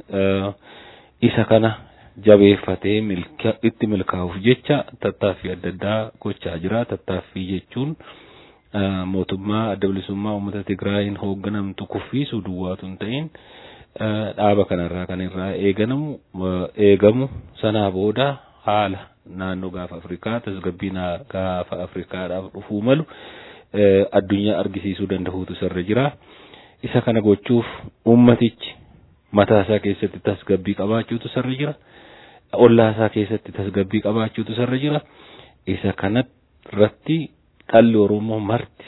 Speaker 6: isa kana jabeeffatee itti milkaa'uuf jecha tattaaffii adda addaa gochaa jira. Tattaaffii jechuun mootummaa adda bilisummaa uummata Tigraayin hoogganamtu kuffiisuu duwwaatu hin ta'in dhaaba kanarraa kan irraa eeganamu eegamu sanaa booda haala naannoo gaafa Afrikaa tasgabbii gaafa Afrikaadhaaf dhufuu malu addunyaa argisiisuu danda'uutu isarra jira. Isa kana gochuuf ummatichi mataa isaa keessatti tasgabbii qabaachuutu isarra jira. Ollaa isaa keessatti tasgabbii qabaachuutu isarra jira. Isa kanarratti dhalli Oromoo marti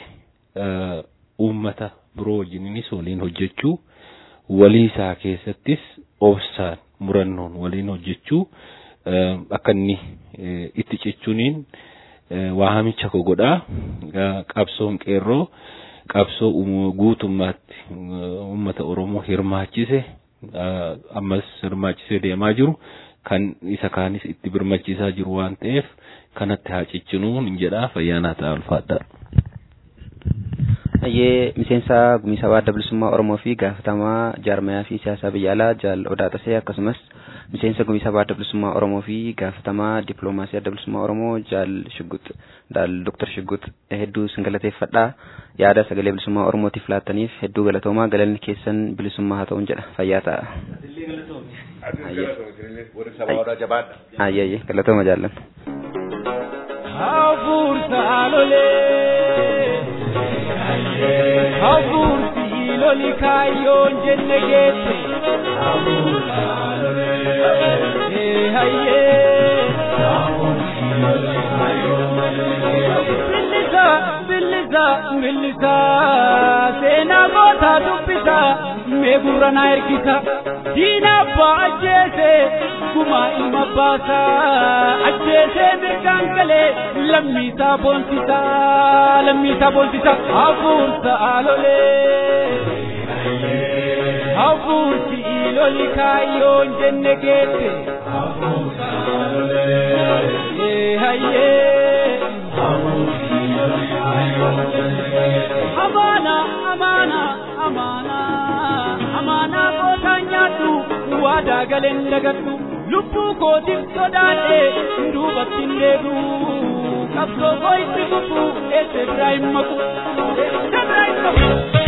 Speaker 6: uummata biroo wajjininis waliin hojjechuu walii isaa keessattis obsaan murannoon waliin hojjechuu akka inni itti cichuuniin waamicha koo godhaa qabsoon qeerroo qabsoo guutummaatti uummata Oromoo hirmaachise ammas hirmaachisee deemaa jiru kan isa kaanis itti birmachiisaa jiru waan ta'eef kanatti haa cichinuu hin jedhaa fayyaanaa ta'a ulfaadhaa.
Speaker 1: Ayyee miseensa gumii sabaa adda bilisummaa Oromoo fi gaafatamaa jaarmayaa fi siyaasaa biyya alaa Jaal Odaa Tasee akkasumas miseensa gumii sabaa adda bilisummaa Oromoo fi gaafatamaa dippiloomaasii adda bilisummaa Oromoo Jaal Shuggut Daal Dr. Shuggut hedduu sin galateeffadha. Yaada sagalee bilisummaa Oromootiif laattaniif hedduu galatoomaa galanni keessan bilisummaa haa ta'uun jedha fayyaa ta'a. Ayyee galatooma jaallan.
Speaker 8: Hafuursa lolee hafuursi loli kaayyoon jenne geesse hafuursa lolee hayyee billisa billisa billisa seenaa gootaa dubbisa meegurra na ergisa diina abbaa ajjeese guma ilma baasa ajjeese mirgaan galee lammiisaa boonsisa lammiisaa boonsisa hafuursa alolee hafuursi loli kaayyoon jenne geesse hafuursa alolee hayyee amaana amaana amaana amaana gootaan nyaadhu waadaa galeen dagadhu lubbuu kootiif sodaadhe duubatti hin deebi'u qabsoo koo itti fufu eessa biraa hin maqu eessa biraa hin maqu.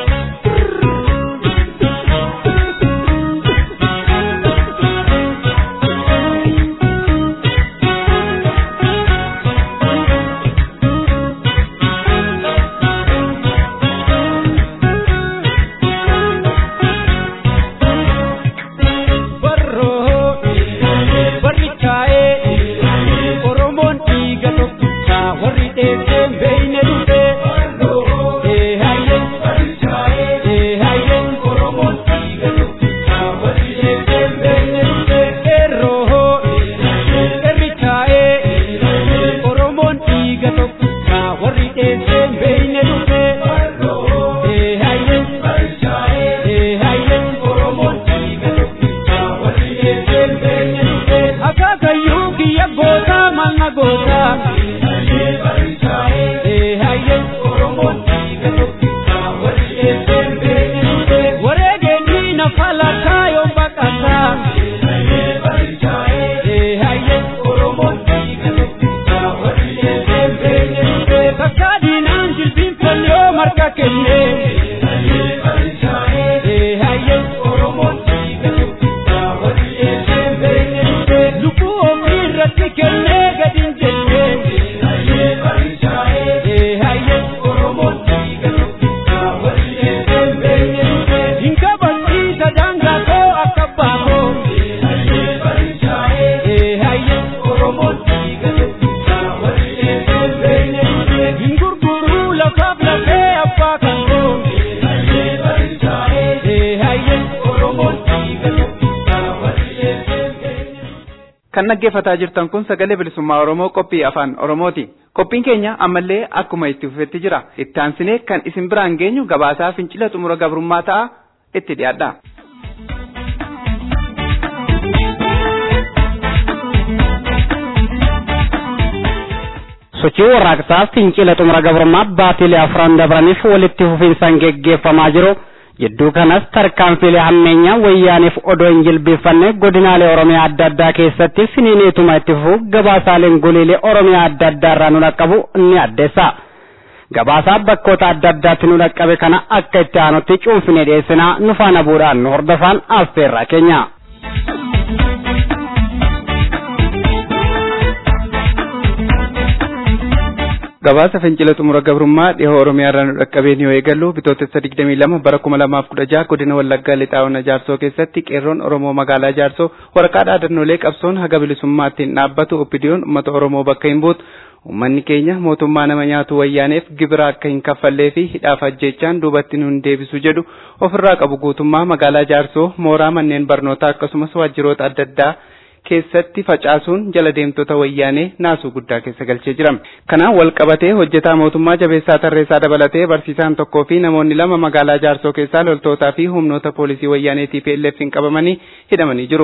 Speaker 2: kan dhaggeeffataa jirtan kun sagalee bilisummaa Oromoo qophii afaan Oromooti. Qophiin keenya ammallee akkuma itti fufetti jira. Itti aansinee kan isin biraan geenyu gabaasaa fincila xumura gabrummaa ta'a itti dhiyaadha.
Speaker 9: sochii warraaqsaa fincila xumura gabrummaa baatilee afran dabraniif walitti fufinsaan geggeeffamaa jiru. Jidduu kanas tarkaanfiilee hammeenyaa wayyaaniif odoo hin jilbeeffanne godinaalee Oromiyaa adda addaa keessatti finiineetuma itti fufu gabaasaaleen goleelee Oromiyaa adda addaa irraa nu dhaqqabu ni addeessa. Gabaasaa bakkoota adda addaatti nu dhaqqabe kana akka itti aanutti cuunfinee dhiyeessinaa nu faana bu'uudhaan nu hordofaan affeerraa keenya.
Speaker 2: gabaasa fincila xumura gabrummaa dhihoo oromiyaa irraa nu dhaqqabeen yoo eegallu bitootessa 22 bara 2016 godina wallaggaa lixaa ona jaarsoo keessatti qeerroon oromoo magaalaa jaarsoo waraqaa dhaadannoolee qabsoon haga bilisummaattiin dhaabbatu oppidiyoon uummata oromoo bakka hin buutu uummanni keenya mootummaa nama nyaatu wayyaaneef gibira akka hin kaffallee fi hidhaaf ajjeechaan duubatti nu hin deebisu jedhu ofirraa qabu guutummaa magaalaa jaarsoo mooraa manneen barnootaa akkasumas waajjiroota adda addaa keessatti facaasuun jala deemtota wayyaanee naasuu guddaa keessa galchee jira. Kanaan wal qabatee hojjetaa mootummaa jabeessaa tarreessaa dabalatee barsiisaan tokkoo fi namoonni lama magaalaa jaarsoo keessaa loltootaa fi humnoota poolisii wayyaanee TPLF hin qabamanii hidhamanii jiru.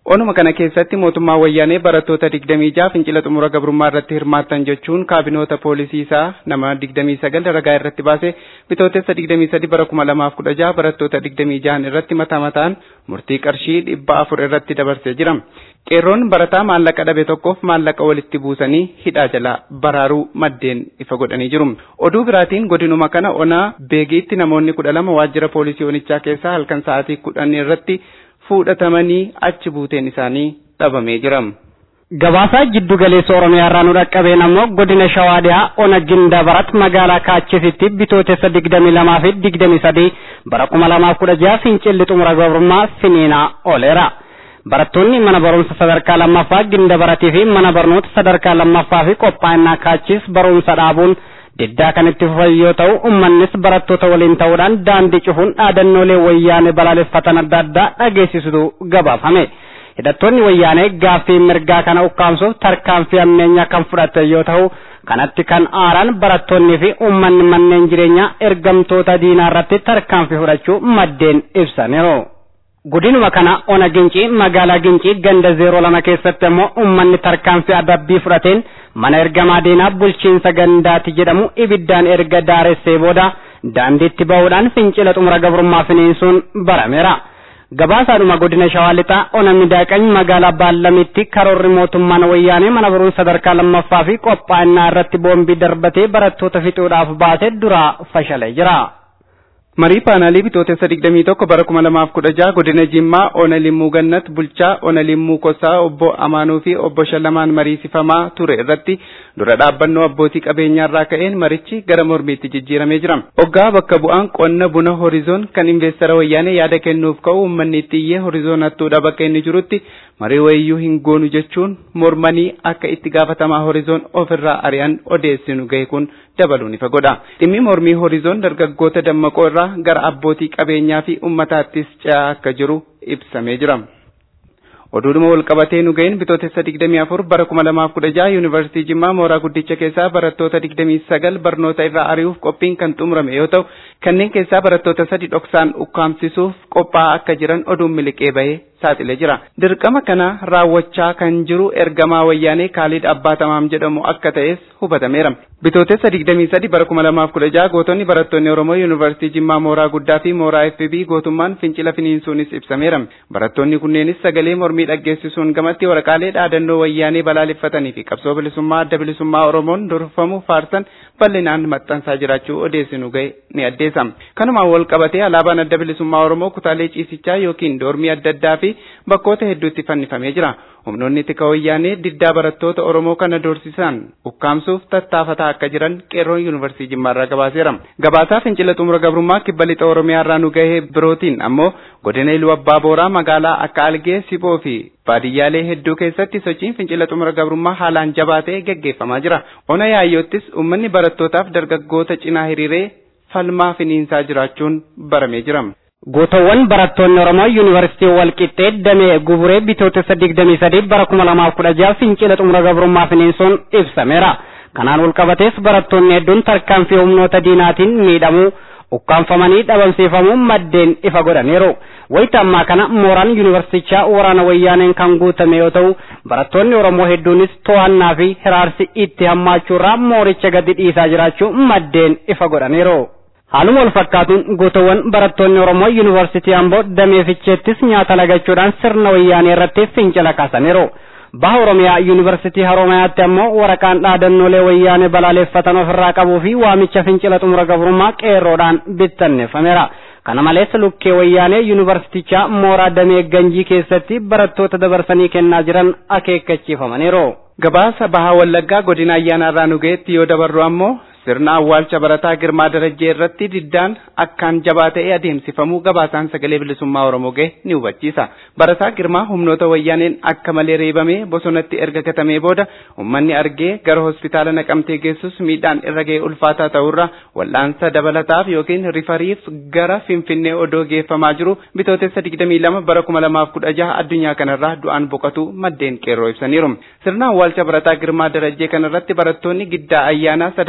Speaker 2: Onuma kana keessatti mootummaa wayyaanee barattoota 26 fincila xumura gabrummaa irratti hirmaattan jechuun kaabinoota poolisii isaa nama 29 ragaa irratti baase bitootessa 23 bara 2016 barattoota 26 irratti mataa mataan murtii qarshii dhibba afur irratti dabarsee jira. Qeerroon barataa maallaqa dhabe tokkoof maallaqa walitti buusanii hidhaa jala baraaruu maddeen ifa godhanii jiru. Oduu biraatiin godinuma kana onaa beegiitti namoonni kudha lama waajjira poolisii onichaa keessaa halkan sa'aatii kudhan irratti fuudhatamanii achi buuteen isaanii dhabamee jira.
Speaker 9: Gabaasaa jiddu galeessa Oromiyaa irraa nu dhaqqabeen ammoo godina Shawaa dhiyaa ona Gindabarat magaalaa Kaachisitti bitootessa digdamii lamaa fi digdamii sadii bara kuma lamaaf kudha jaha fincilli xumura gabrummaa finiinaa ooleera. Barattoonni mana barumsa sadarkaa lammaffaa Gindabaratii fi mana barnoota sadarkaa lammaffaa fi qophaa'inaa Kaachis barumsa dhaabuun diddaa kan itti fufan yoo ta'u uummannis barattoota waliin ta'uudhaan daandii cufuun dhaadannoolee wayyaanee balaaleffatan adda addaa dhageessisutu gabaafame. hidhattoonni wayyaanee gaaffii mirgaa kana ukkaamsuuf tarkaanfii ammeenyaa kan fudhate yoo ta'u kanatti kan aaran barattoonnii fi uummanni manneen jireenyaa ergamtoota diinaa irratti tarkaanfii fudhachuu maddeen ibsaniiru. Godinuma kana ona gincii magaalaa gincii ganda zeeroo lama keessatti ammoo uummanni tarkaanfii adabbii fudhateen mana ergamaa diinaa bulchiinsa gandaati jedhamu ibiddaan erga daaressee booda daandiitti ba'uudhaan fincila xumura gabrummaa finiinsuun barameera. Gabaasaadhuma godina Shawaa Lixaa ona midaaqany magaalaa Baallamitti karoorri mootummaan wayyaanee mana barumsa sadarkaa lammaffaa fi qophaa'inaa irratti boombii darbatee barattoota fixuudhaaf baase duraa fashalee jira.
Speaker 2: Marii paanaalii bitootessa 21 bara 2016 godina Jimmaa Ona Limmuu Gannat bulchaa Ona Limmuu Kosaa obbo Amaanuu fi obbo Shallamaan mariisifamaa ture irratti dura dhaabbannoo abbootii qabeenyaa irraa ka'een marichi gara mormiitti jijjiiramee jira. Oggaa bakka bu'aan qonna buna horizoon kan investara wayyaanee yaada kennuuf ka'u uummanni itti iyyee horizoon hattuudha bakka inni jirutti marii wayiyyuu hin goonu jechuun mormanii akka itti gaafatamaa horizoon ofirraa ari'an odeessinu ga'e kun dabaluun ifa godha. Dhimmi mormii horizoon dargaggoota dammaqoo irraa gara abbootii qabeenyaa fi uummataattis ce'aa akka jiru ibsamee jira. Oduudhuma wal qabatee nu ga'een bitootessa 24 bara 2016 yuunivarsiitii Jimmaa mooraa guddicha keessaa barattoota 29 barnoota irraa ari'uuf qophiin kan xumurame yoo ta'u kanneen keessaa barattoota sadi dhoksaan ukkaamsisuuf qophaa'aa akka jiran oduun miliqee bahee saaxilee jira. Dirqama kana raawwachaa kan jiru ergamaa wayyaanee Kaalid Abbaatamaam jedhamu akka ta'es hubatameera. Bitootessa 23 bara 2016 gootonni barattoonni Oromoo yuunivarsiitii Jimmaa mooraa guddaa fi mooraa FB gootummaan fincila finiinsuunis ibsameera. Barattoonni kunneenis sagalee mormii dhaggeessisuun gamatti waraqaalee dhaadannoo wayyaanee balaaleffatanii fi qabsoo bilisummaa adda bilisummaa Oromoon durfamu faarsan bal'inaan maxxansaa jiraachuu odeessinu ga'e ni addeessa. Kanumaan wal qabatee alaabaan adda bilisummaa Oromoo kutaalee ciisichaa yookiin doormii adda addaa fi bakkoota hedduutti fannifamee jira. Humnoonni tika wayyaanee diddaa barattoota Oromoo kana doorsisan ukkaamsuuf tattaafataa akka jiran qeerroon yuunivarsiitii Jimmaarraa gabaaseera. Gabaasaa fincila xumura gabrummaa kibba lixa Oromiyaarraa nu gahee birootiin ammoo godina Iluu Abbaa Booraa magaalaa akka Algee Siboo fi baadiyyaalee hedduu keessatti sochiin fincila xumura gabrummaa haalaan jabaatee gaggeeffamaa jira. Ona yaayyoottis uummanni barattootaaf dargaggoota cinaa hiriiree falmaa finiinsaa jiraachuun baramee jira.
Speaker 9: Gootawwan barattoonni Oromoo Yuunivarsiitii Walqixxee Damee Guburee bitootessa digdamii sadii bara kuma lamaaf kudha jaha fincila xumura gabrummaa finiinsuun ibsameera. Kanaan wal qabatees barattoonni hedduun tarkaanfii humnoota diinaatiin miidhamuu ukkaanfamanii dhabamsiifamuu maddeen ifa godhaniiru. Wayita ammaa kana mooraan yuunivarsiitichaa waraana wayyaaneen kan guutame yoo ta'u barattoonni Oromoo hedduunis to'annaa fi hiraarsi itti hammaachuurraa mooricha gadi dhiisaa jiraachuu maddeen ifa godhaniiru. Haaluma wal fakkaatuun gootawwan barattoonni Oromoo yuunivarsiitii Amboo damee ficheettis nyaata lagachuudhaan sirna wayyaanee irratti fincila kaasaniiru. Baha Oromiyaa yuunivarsiitii Haroomayaatti ammoo waraqaan dhaadannoolee wayyaanee balaaleffatan ofirraa qabuu fi waamicha fincila xumura gabrummaa qeerroodhaan bittanneeffameera. Kana malees lukkee wayyaanee yuunivarsiitichaa mooraa damee ganjii keessatti barattoota dabarsanii kennaa jiran akeekkachiifamaniiru.
Speaker 2: Gabaasa bahaa Wallaggaa godina ayyaanaarraa nu ga'etti yoo dabarru ammoo sirna awwaalcha barataa Girmaa Darajjee irratti diddaan akkaan jabaa ta'ee adeemsifamuu gabaasaan sagalee bilisummaa Oromoo ga'e ni hubachiisa. Barataa Girmaa humnoota wayyaaneen akka malee reebamee bosonatti erga gatamee booda uummanni argee gara hospitaala naqamtee geessus miidhaan irra ga'e ulfaataa ta'urra wal'aansa dabalataaf yookiin rifariif gara Finfinnee odoo geeffamaa jiru bitootessa 22 bara 2016 addunyaa kanarraa du'aan boqotu maddeen qeerroo ibsaniiru. Sirna awwaalcha barataa Girmaa Darajjee kanarratti barattoonni giddaa ayyaanaa sadarkaa tokko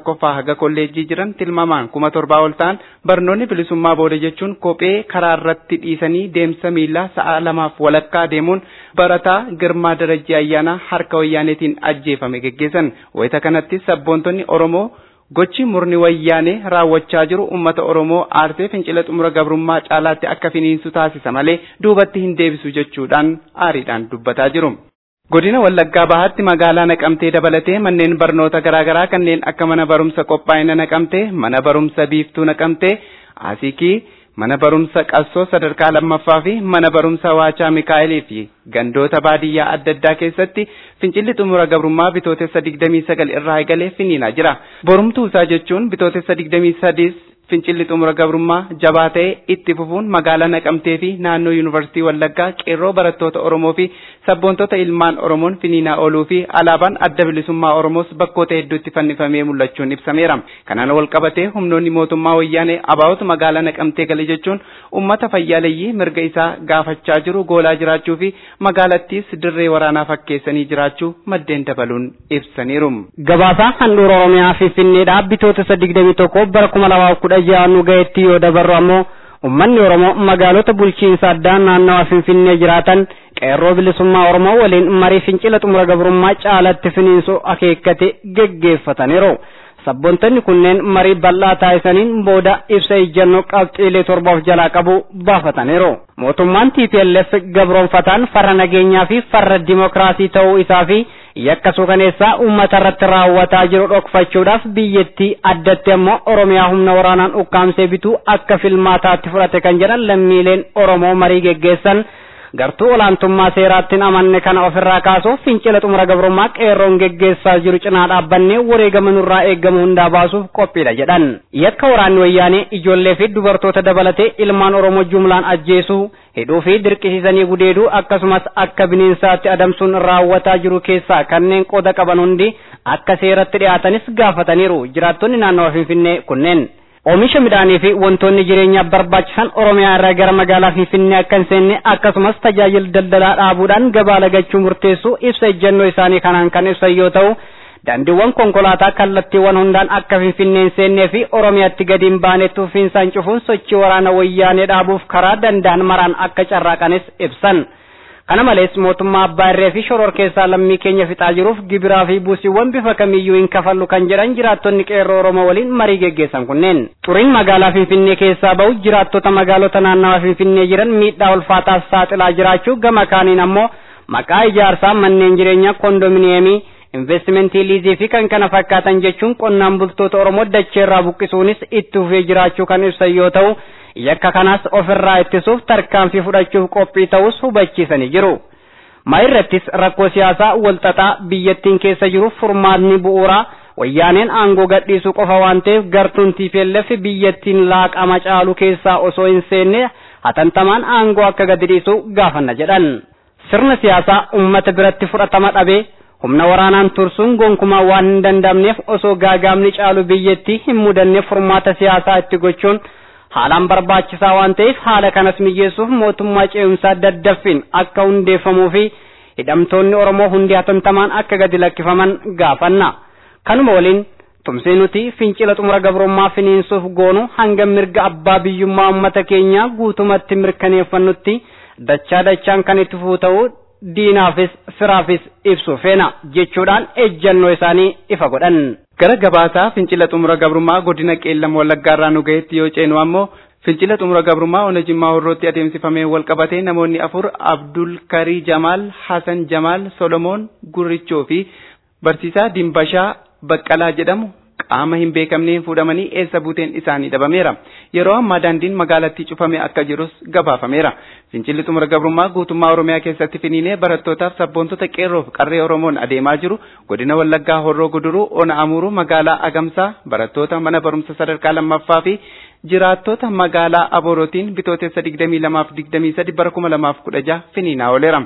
Speaker 2: tokkoffaa haga kolleejjii jiran tilmaamaan kuma torbaa ol ta'an barnoonni bilisummaa booda jechuun kophee karaa irratti dhiisanii deemsa miillaa sa'a lamaaf walakkaa deemuun barataa girmaa darajjii ayyaanaa harka wayyaaneetiin ajjeefame geggeessan wayita kanatti sabboontonni oromoo gochi murni wayyaanee raawwachaa jiru ummata oromoo aarsee fincila xumura gabrummaa caalaatti akka finiinsu taasisa malee duubatti hin deebisu jechuudhaan aariidhaan dubbataa jiru. Godina Wallaggaa Bahaatti magaalaa Naqamtee dabalatee manneen barnoota garaagaraa kanneen akka mana barumsa qophaa'ina Naqamtee, mana barumsa biiftuu Naqamtee, Asikii, mana barumsa qassoo sadarkaa lammaffaa fi mana barumsa waachaa Mikaa'elii fi gandoota baadiyyaa adda addaa keessatti fincilli xumura gabrummaa bitootessa 29 irraa eegalee finiinaa jira. Borumtuu isaa jechuun bitootessa 23 fincilli xumura gabrummaa jabaa ta'e itti fufuun magaalaa Naqamtee fi naannoo Yuunivarsiitii Wallaggaa qeerroo barattoota Oromoo fi sabboontota ilmaan Oromoon finiinaa ooluu fi alaabaan adda bilisummaa Oromoos bakkoota hedduutti fannifamee mul'achuun ibsameera. Kanaan wal qabatee humnoonni mootummaa wayyaanee abaa'otu magaalaa Naqamtee gale jechuun uummata fayyaaleyyii mirga isaa gaafachaa jiru goolaa jiraachuu fi magaalattiis dirree waraanaa fakkeessanii jiraachuu maddeen dabaluun ibsaniiru.
Speaker 9: Gabaasaa handhuura Oromiyaa Finfinneedhaa bitootessa 21 bara 2010 ja'a nu ga'etti yoo dabarru ammoo ummanni Oromoo magaalota bulchiinsa addaa naannawa Finfinnee jiraatan qeerroo bilisummaa Oromoo waliin marii fincila xumura gabrummaa caalatti finiinsuu akeekkate geggeeffataniiru. Sabboontonni kunneen marii bal'aa taasisaniin booda ibsa ejjennoo qabxiilee torbaaf jalaa qabu baafataniiru. Mootummaan TPLF gabroonfataan farra nageenyaa fi farra dimokiraasii ta'uu isaa fi yakka suukaneessaa uummata irratti raawwataa jiru dhokfachuudhaaf biyyattii addatti ammoo Oromiyaa humna waraanaan ukkaamsee bituu akka filmaataatti fudhate kan jedhan lammiileen Oromoo marii geggeessan gartuu olaantummaa seeraattiin amanne kana ofirraa kaasuuf fincila xumura gabrummaa qeerroon geggeessaa jiru cinaa dhaabbannee wareegama nurraa eegamu hundaa baasuuf qophiidha jedhan. Yakka waraanni wayyaanee ijoollee fi dubartoota dabalatee ilmaan Oromoo jumlaan ajjeesuu hidhuu fi dirqisiisanii gudeeduu akkasumas akka bineensaatti adamsuun raawwataa jiru keessaa kanneen qooda qaban hundi akka seeratti dhiyaatanis gaafataniiru jiraattonni naannawa Finfinnee kunneen. Oomisha midhaanii fi wantoonni jireenyaaf barbaachisan Oromiyaa irraa gara magaalaa Finfinnee akka hin seenne akkasumas tajaajila daldalaa dhaabuudhaan gabaa lagachuu murteessuu ibsa ejjennoo isaanii kanaan kan ibsan yoo ta'u daandiiwwan konkolaataa kallattiiwwan hundaan akka Finfinnee hin seennee fi Oromiyaatti gadi hin baanetti ufiinsaan cufuun sochii waraana wayyaanee dhaabuuf karaa danda'an maraan akka carraaqanis ibsan. Kana malees mootummaa abbaa irree fi shoror keessaa lammii keenya fixaa jiruuf gibiraa fi buusiiwwan bifa kamiyyuu hin kafallu kan jedhan jiraattonni qeerroo Oromoo waliin marii geggeessan kunneen. Xuriin magaalaa Finfinnee keessaa bahu jiraattota magaalota naannawaa Finfinnee jiran miidhaa ulfaataaf saaxilaa jiraachuu gama kaaniin ammoo maqaa ijaarsaa manneen jireenyaa kondominiyeemii investimentii liizii fi kan kana fakkaatan jechuun qonnaan bultoota Oromoo dachee irraa buqqisuunis itti fufee jiraachuu kan ibsan yoo ta'u yakka kanas ofirraa ittisuuf tarkaanfii fudhachuuf qophii ta'us hubachiisanii jiru. Ma irrattis rakkoo siyaasaa walxaxaa biyyattiin keessa jiruuf furmaatni bu'uuraa wayyaaneen aangoo gadhiisuu qofa waan ta'eef gartuun TPLF biyyattiin laaqama caalu keessaa osoo hin seenne hatantamaan aangoo akka gadi dhiisu gaafanna jedhan. Sirna siyaasaa uummata biratti fudhatama dhabee humna waraanaan tursuun gonkumaa waan hin danda'amneef osoo gaagaamni caalu biyyattii hin mudanne furmaata siyaasaa itti gochuun haalaan barbaachisaa waan ta'eef haala kanas mijeessuuf mootummaa ce'umsaa daddaffiin akka hundeeffamuu fi hidhamtoonni Oromoo hundi hatantamaan akka gadi lakkifaman gaafanna. Kanuma waliin tumsee nuti fincila xumura gabrummaa finiinsuuf goonu hanga mirga abbaa biyyummaa uummata keenyaa guutumatti mirkaneeffannutti dachaa dachaan kan itti fufuu ta'uu diinaafis firaafis ibsu feena jechuudhaan ejjannoo isaanii ifa godhan.
Speaker 2: Gara gabaasaa fincila xumura gabrummaa godina qeellam wallaggaarraa nu gaheetti yoo ceenu ammoo fincila xumura gabrummaa ona jimmaa horrootti adeemsifamee wal qabatee namoonni afur Abdul Karii Jamaal, Hasan Jamaal, Solomoon Gurrichoo fi barsiisaa Dimbashaa Baqqalaa jedhamu qaama hin beekamneen fuudhamanii eessa buuteen isaanii dhabameera. Yeroo ammaa daandiin magaalattii cufamee akka jirus gabaafameera. Fincilli xumura gabrummaa guutummaa Oromiyaa keessatti finiinee barattootaaf sabboontota qeerroof qarree Oromoon adeemaa jiru godina Wallaggaa Horroo Guduruu Ona Amuruu magaalaa Agamsaa barattoota mana barumsa sadarkaa lammaffaa fi jiraattota magaalaa Aborootiin bitootessa 22 fi 23 bara 2016 finiinaa ooleera.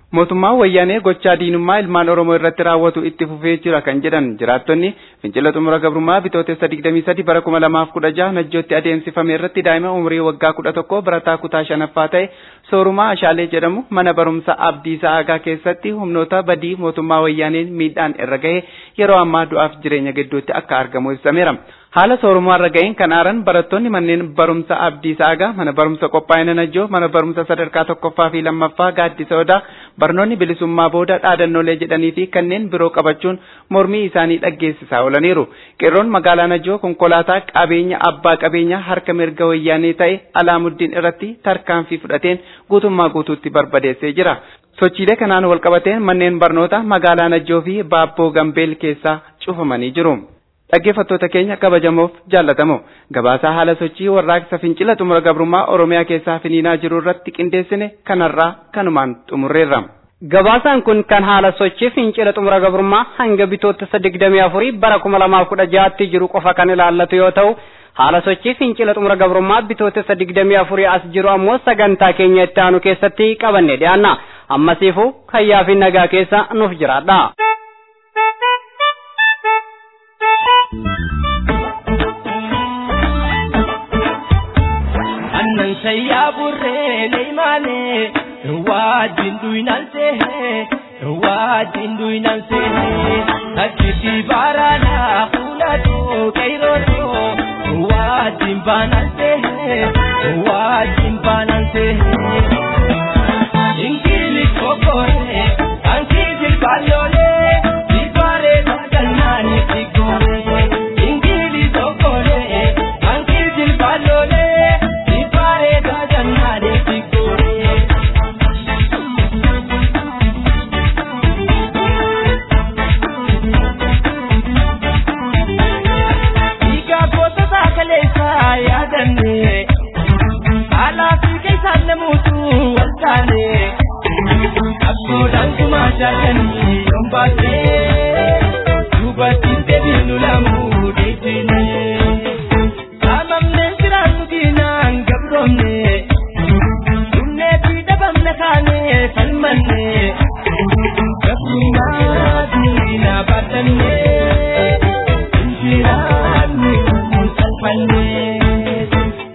Speaker 2: mootummaan wayyaanee gochaa diinummaa ilmaan oromoo irratti raawwatu itti fufee jira kan jedhan jiraattonni fincila xumura gabrummaa bitootessa 23 bara 2016 najjootti adeemsifame irratti daa'ima umurii waggaa 11 barataa kutaa shanaffaa ta'e soorumaa ashaalee jedhamu mana barumsa abdii sa'aagaa keessatti humnoota badii mootummaa wayyaaneen miidhaan irra gahe yeroo ammaa du'aaf jireenya gidduutti akka argamu ibsameera. haala soorumaarra ga'een kan aaran barattoonni manneen barumsa abdii saagaa mana barumsa qophaa'ina najjoo mana barumsa sadarkaa tokkoffaa fi lammaffaa gaaddisa odaa barnoonni bilisummaa booda dhaadannoolee jedhanii fi kanneen biroo qabachuun mormii isaanii dhaggeessisaa oolaniiru qeerroon magaalaa najjoo konkolaataa qabeenya abbaa qabeenyaa harka mirga wayyaanee ta'e alaamuddin irratti tarkaanfii fudhateen guutummaa guutuutti barbadeessee jira sochiilee kanaan walqabateen manneen barnoota magaalaa najjoo fi baabboo gambeel keessaa cufamanii jiru. dhaggeeffattoota keenya kabajamoof jaallatamoo gabaasaa haala sochii warraaqsa fincila xumura gabrummaa oromiyaa keessaa finiinaa jiru irratti qindeessine kanarraa kanumaan xumurreerra.
Speaker 9: Gabaasaan kun kan haala sochii fincila xumura gabrummaa hanga bitootessa digdamii afurii bara kuma lamaaf kudha jaatti jiru qofa kan ilaallatu yoo ta'u haala sochii fincila xumura gabrummaa bitootessa digdamii afurii as jiru ammoo sagantaa keenya itti aanu keessatti qabanne dhiyaanna ammasiifuu hayyaa fi nagaa keessa nuuf jiraadha.
Speaker 8: annan sayyaa burree leeymaane waajjin duynanse waajjin duynanse akkiti baaraadha fuuladho qeyrooto waajjin baananse waajjin baananse ingili kokore ankiji balole dibare sagalnani sigore ingili kokore ankiji balole dibare sagalnani sigore Iga goota saakaleessa yaadanne alaa fi keessaan namuutu wal taane abboodhaan kumaa jaallanii yoon baatee dubartiin deebiinu lamuu deebine saamamneen jiraannu diinaan gabroomne dhumnee fi dhabamne kaanee falmanne gabrummaa diinaa baadannee injiraannu salphannee.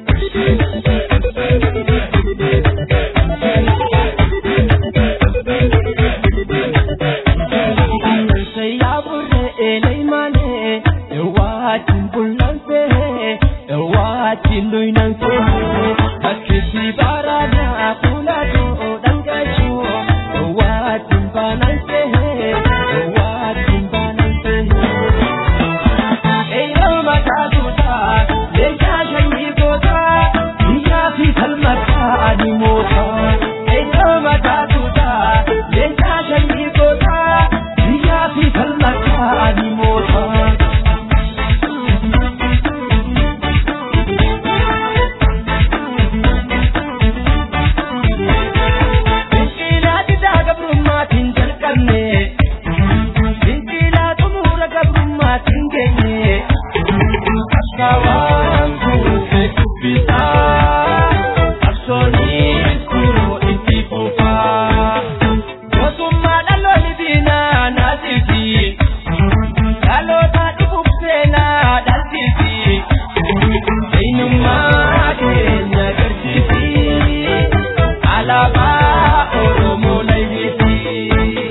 Speaker 8: Alaabaa Oromoo Layyiti.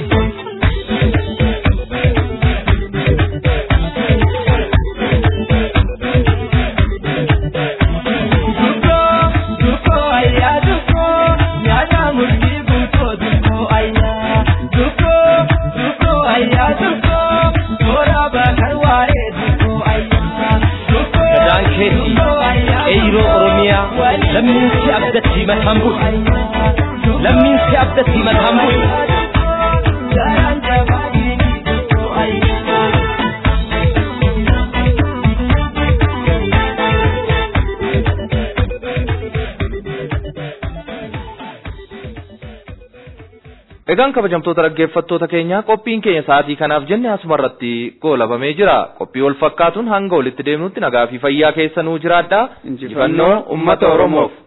Speaker 10: Gadaan keetti eeyiroo Oromiyaa lammiin si abdatti mataan bulu. Lammiin si abdatti mataan bulu.
Speaker 3: Egaan kabajamtoota dhaggeeffattoota keenyaa qophiin keenya sa'aatii kanaaf jenne asumarratti goolabamee jira. Qophii wal fakkaatuun hanga walitti deemnutti nagaa fi fayyaa keessa nuu jiraadhaa. Injifannoo uummata Oromoof.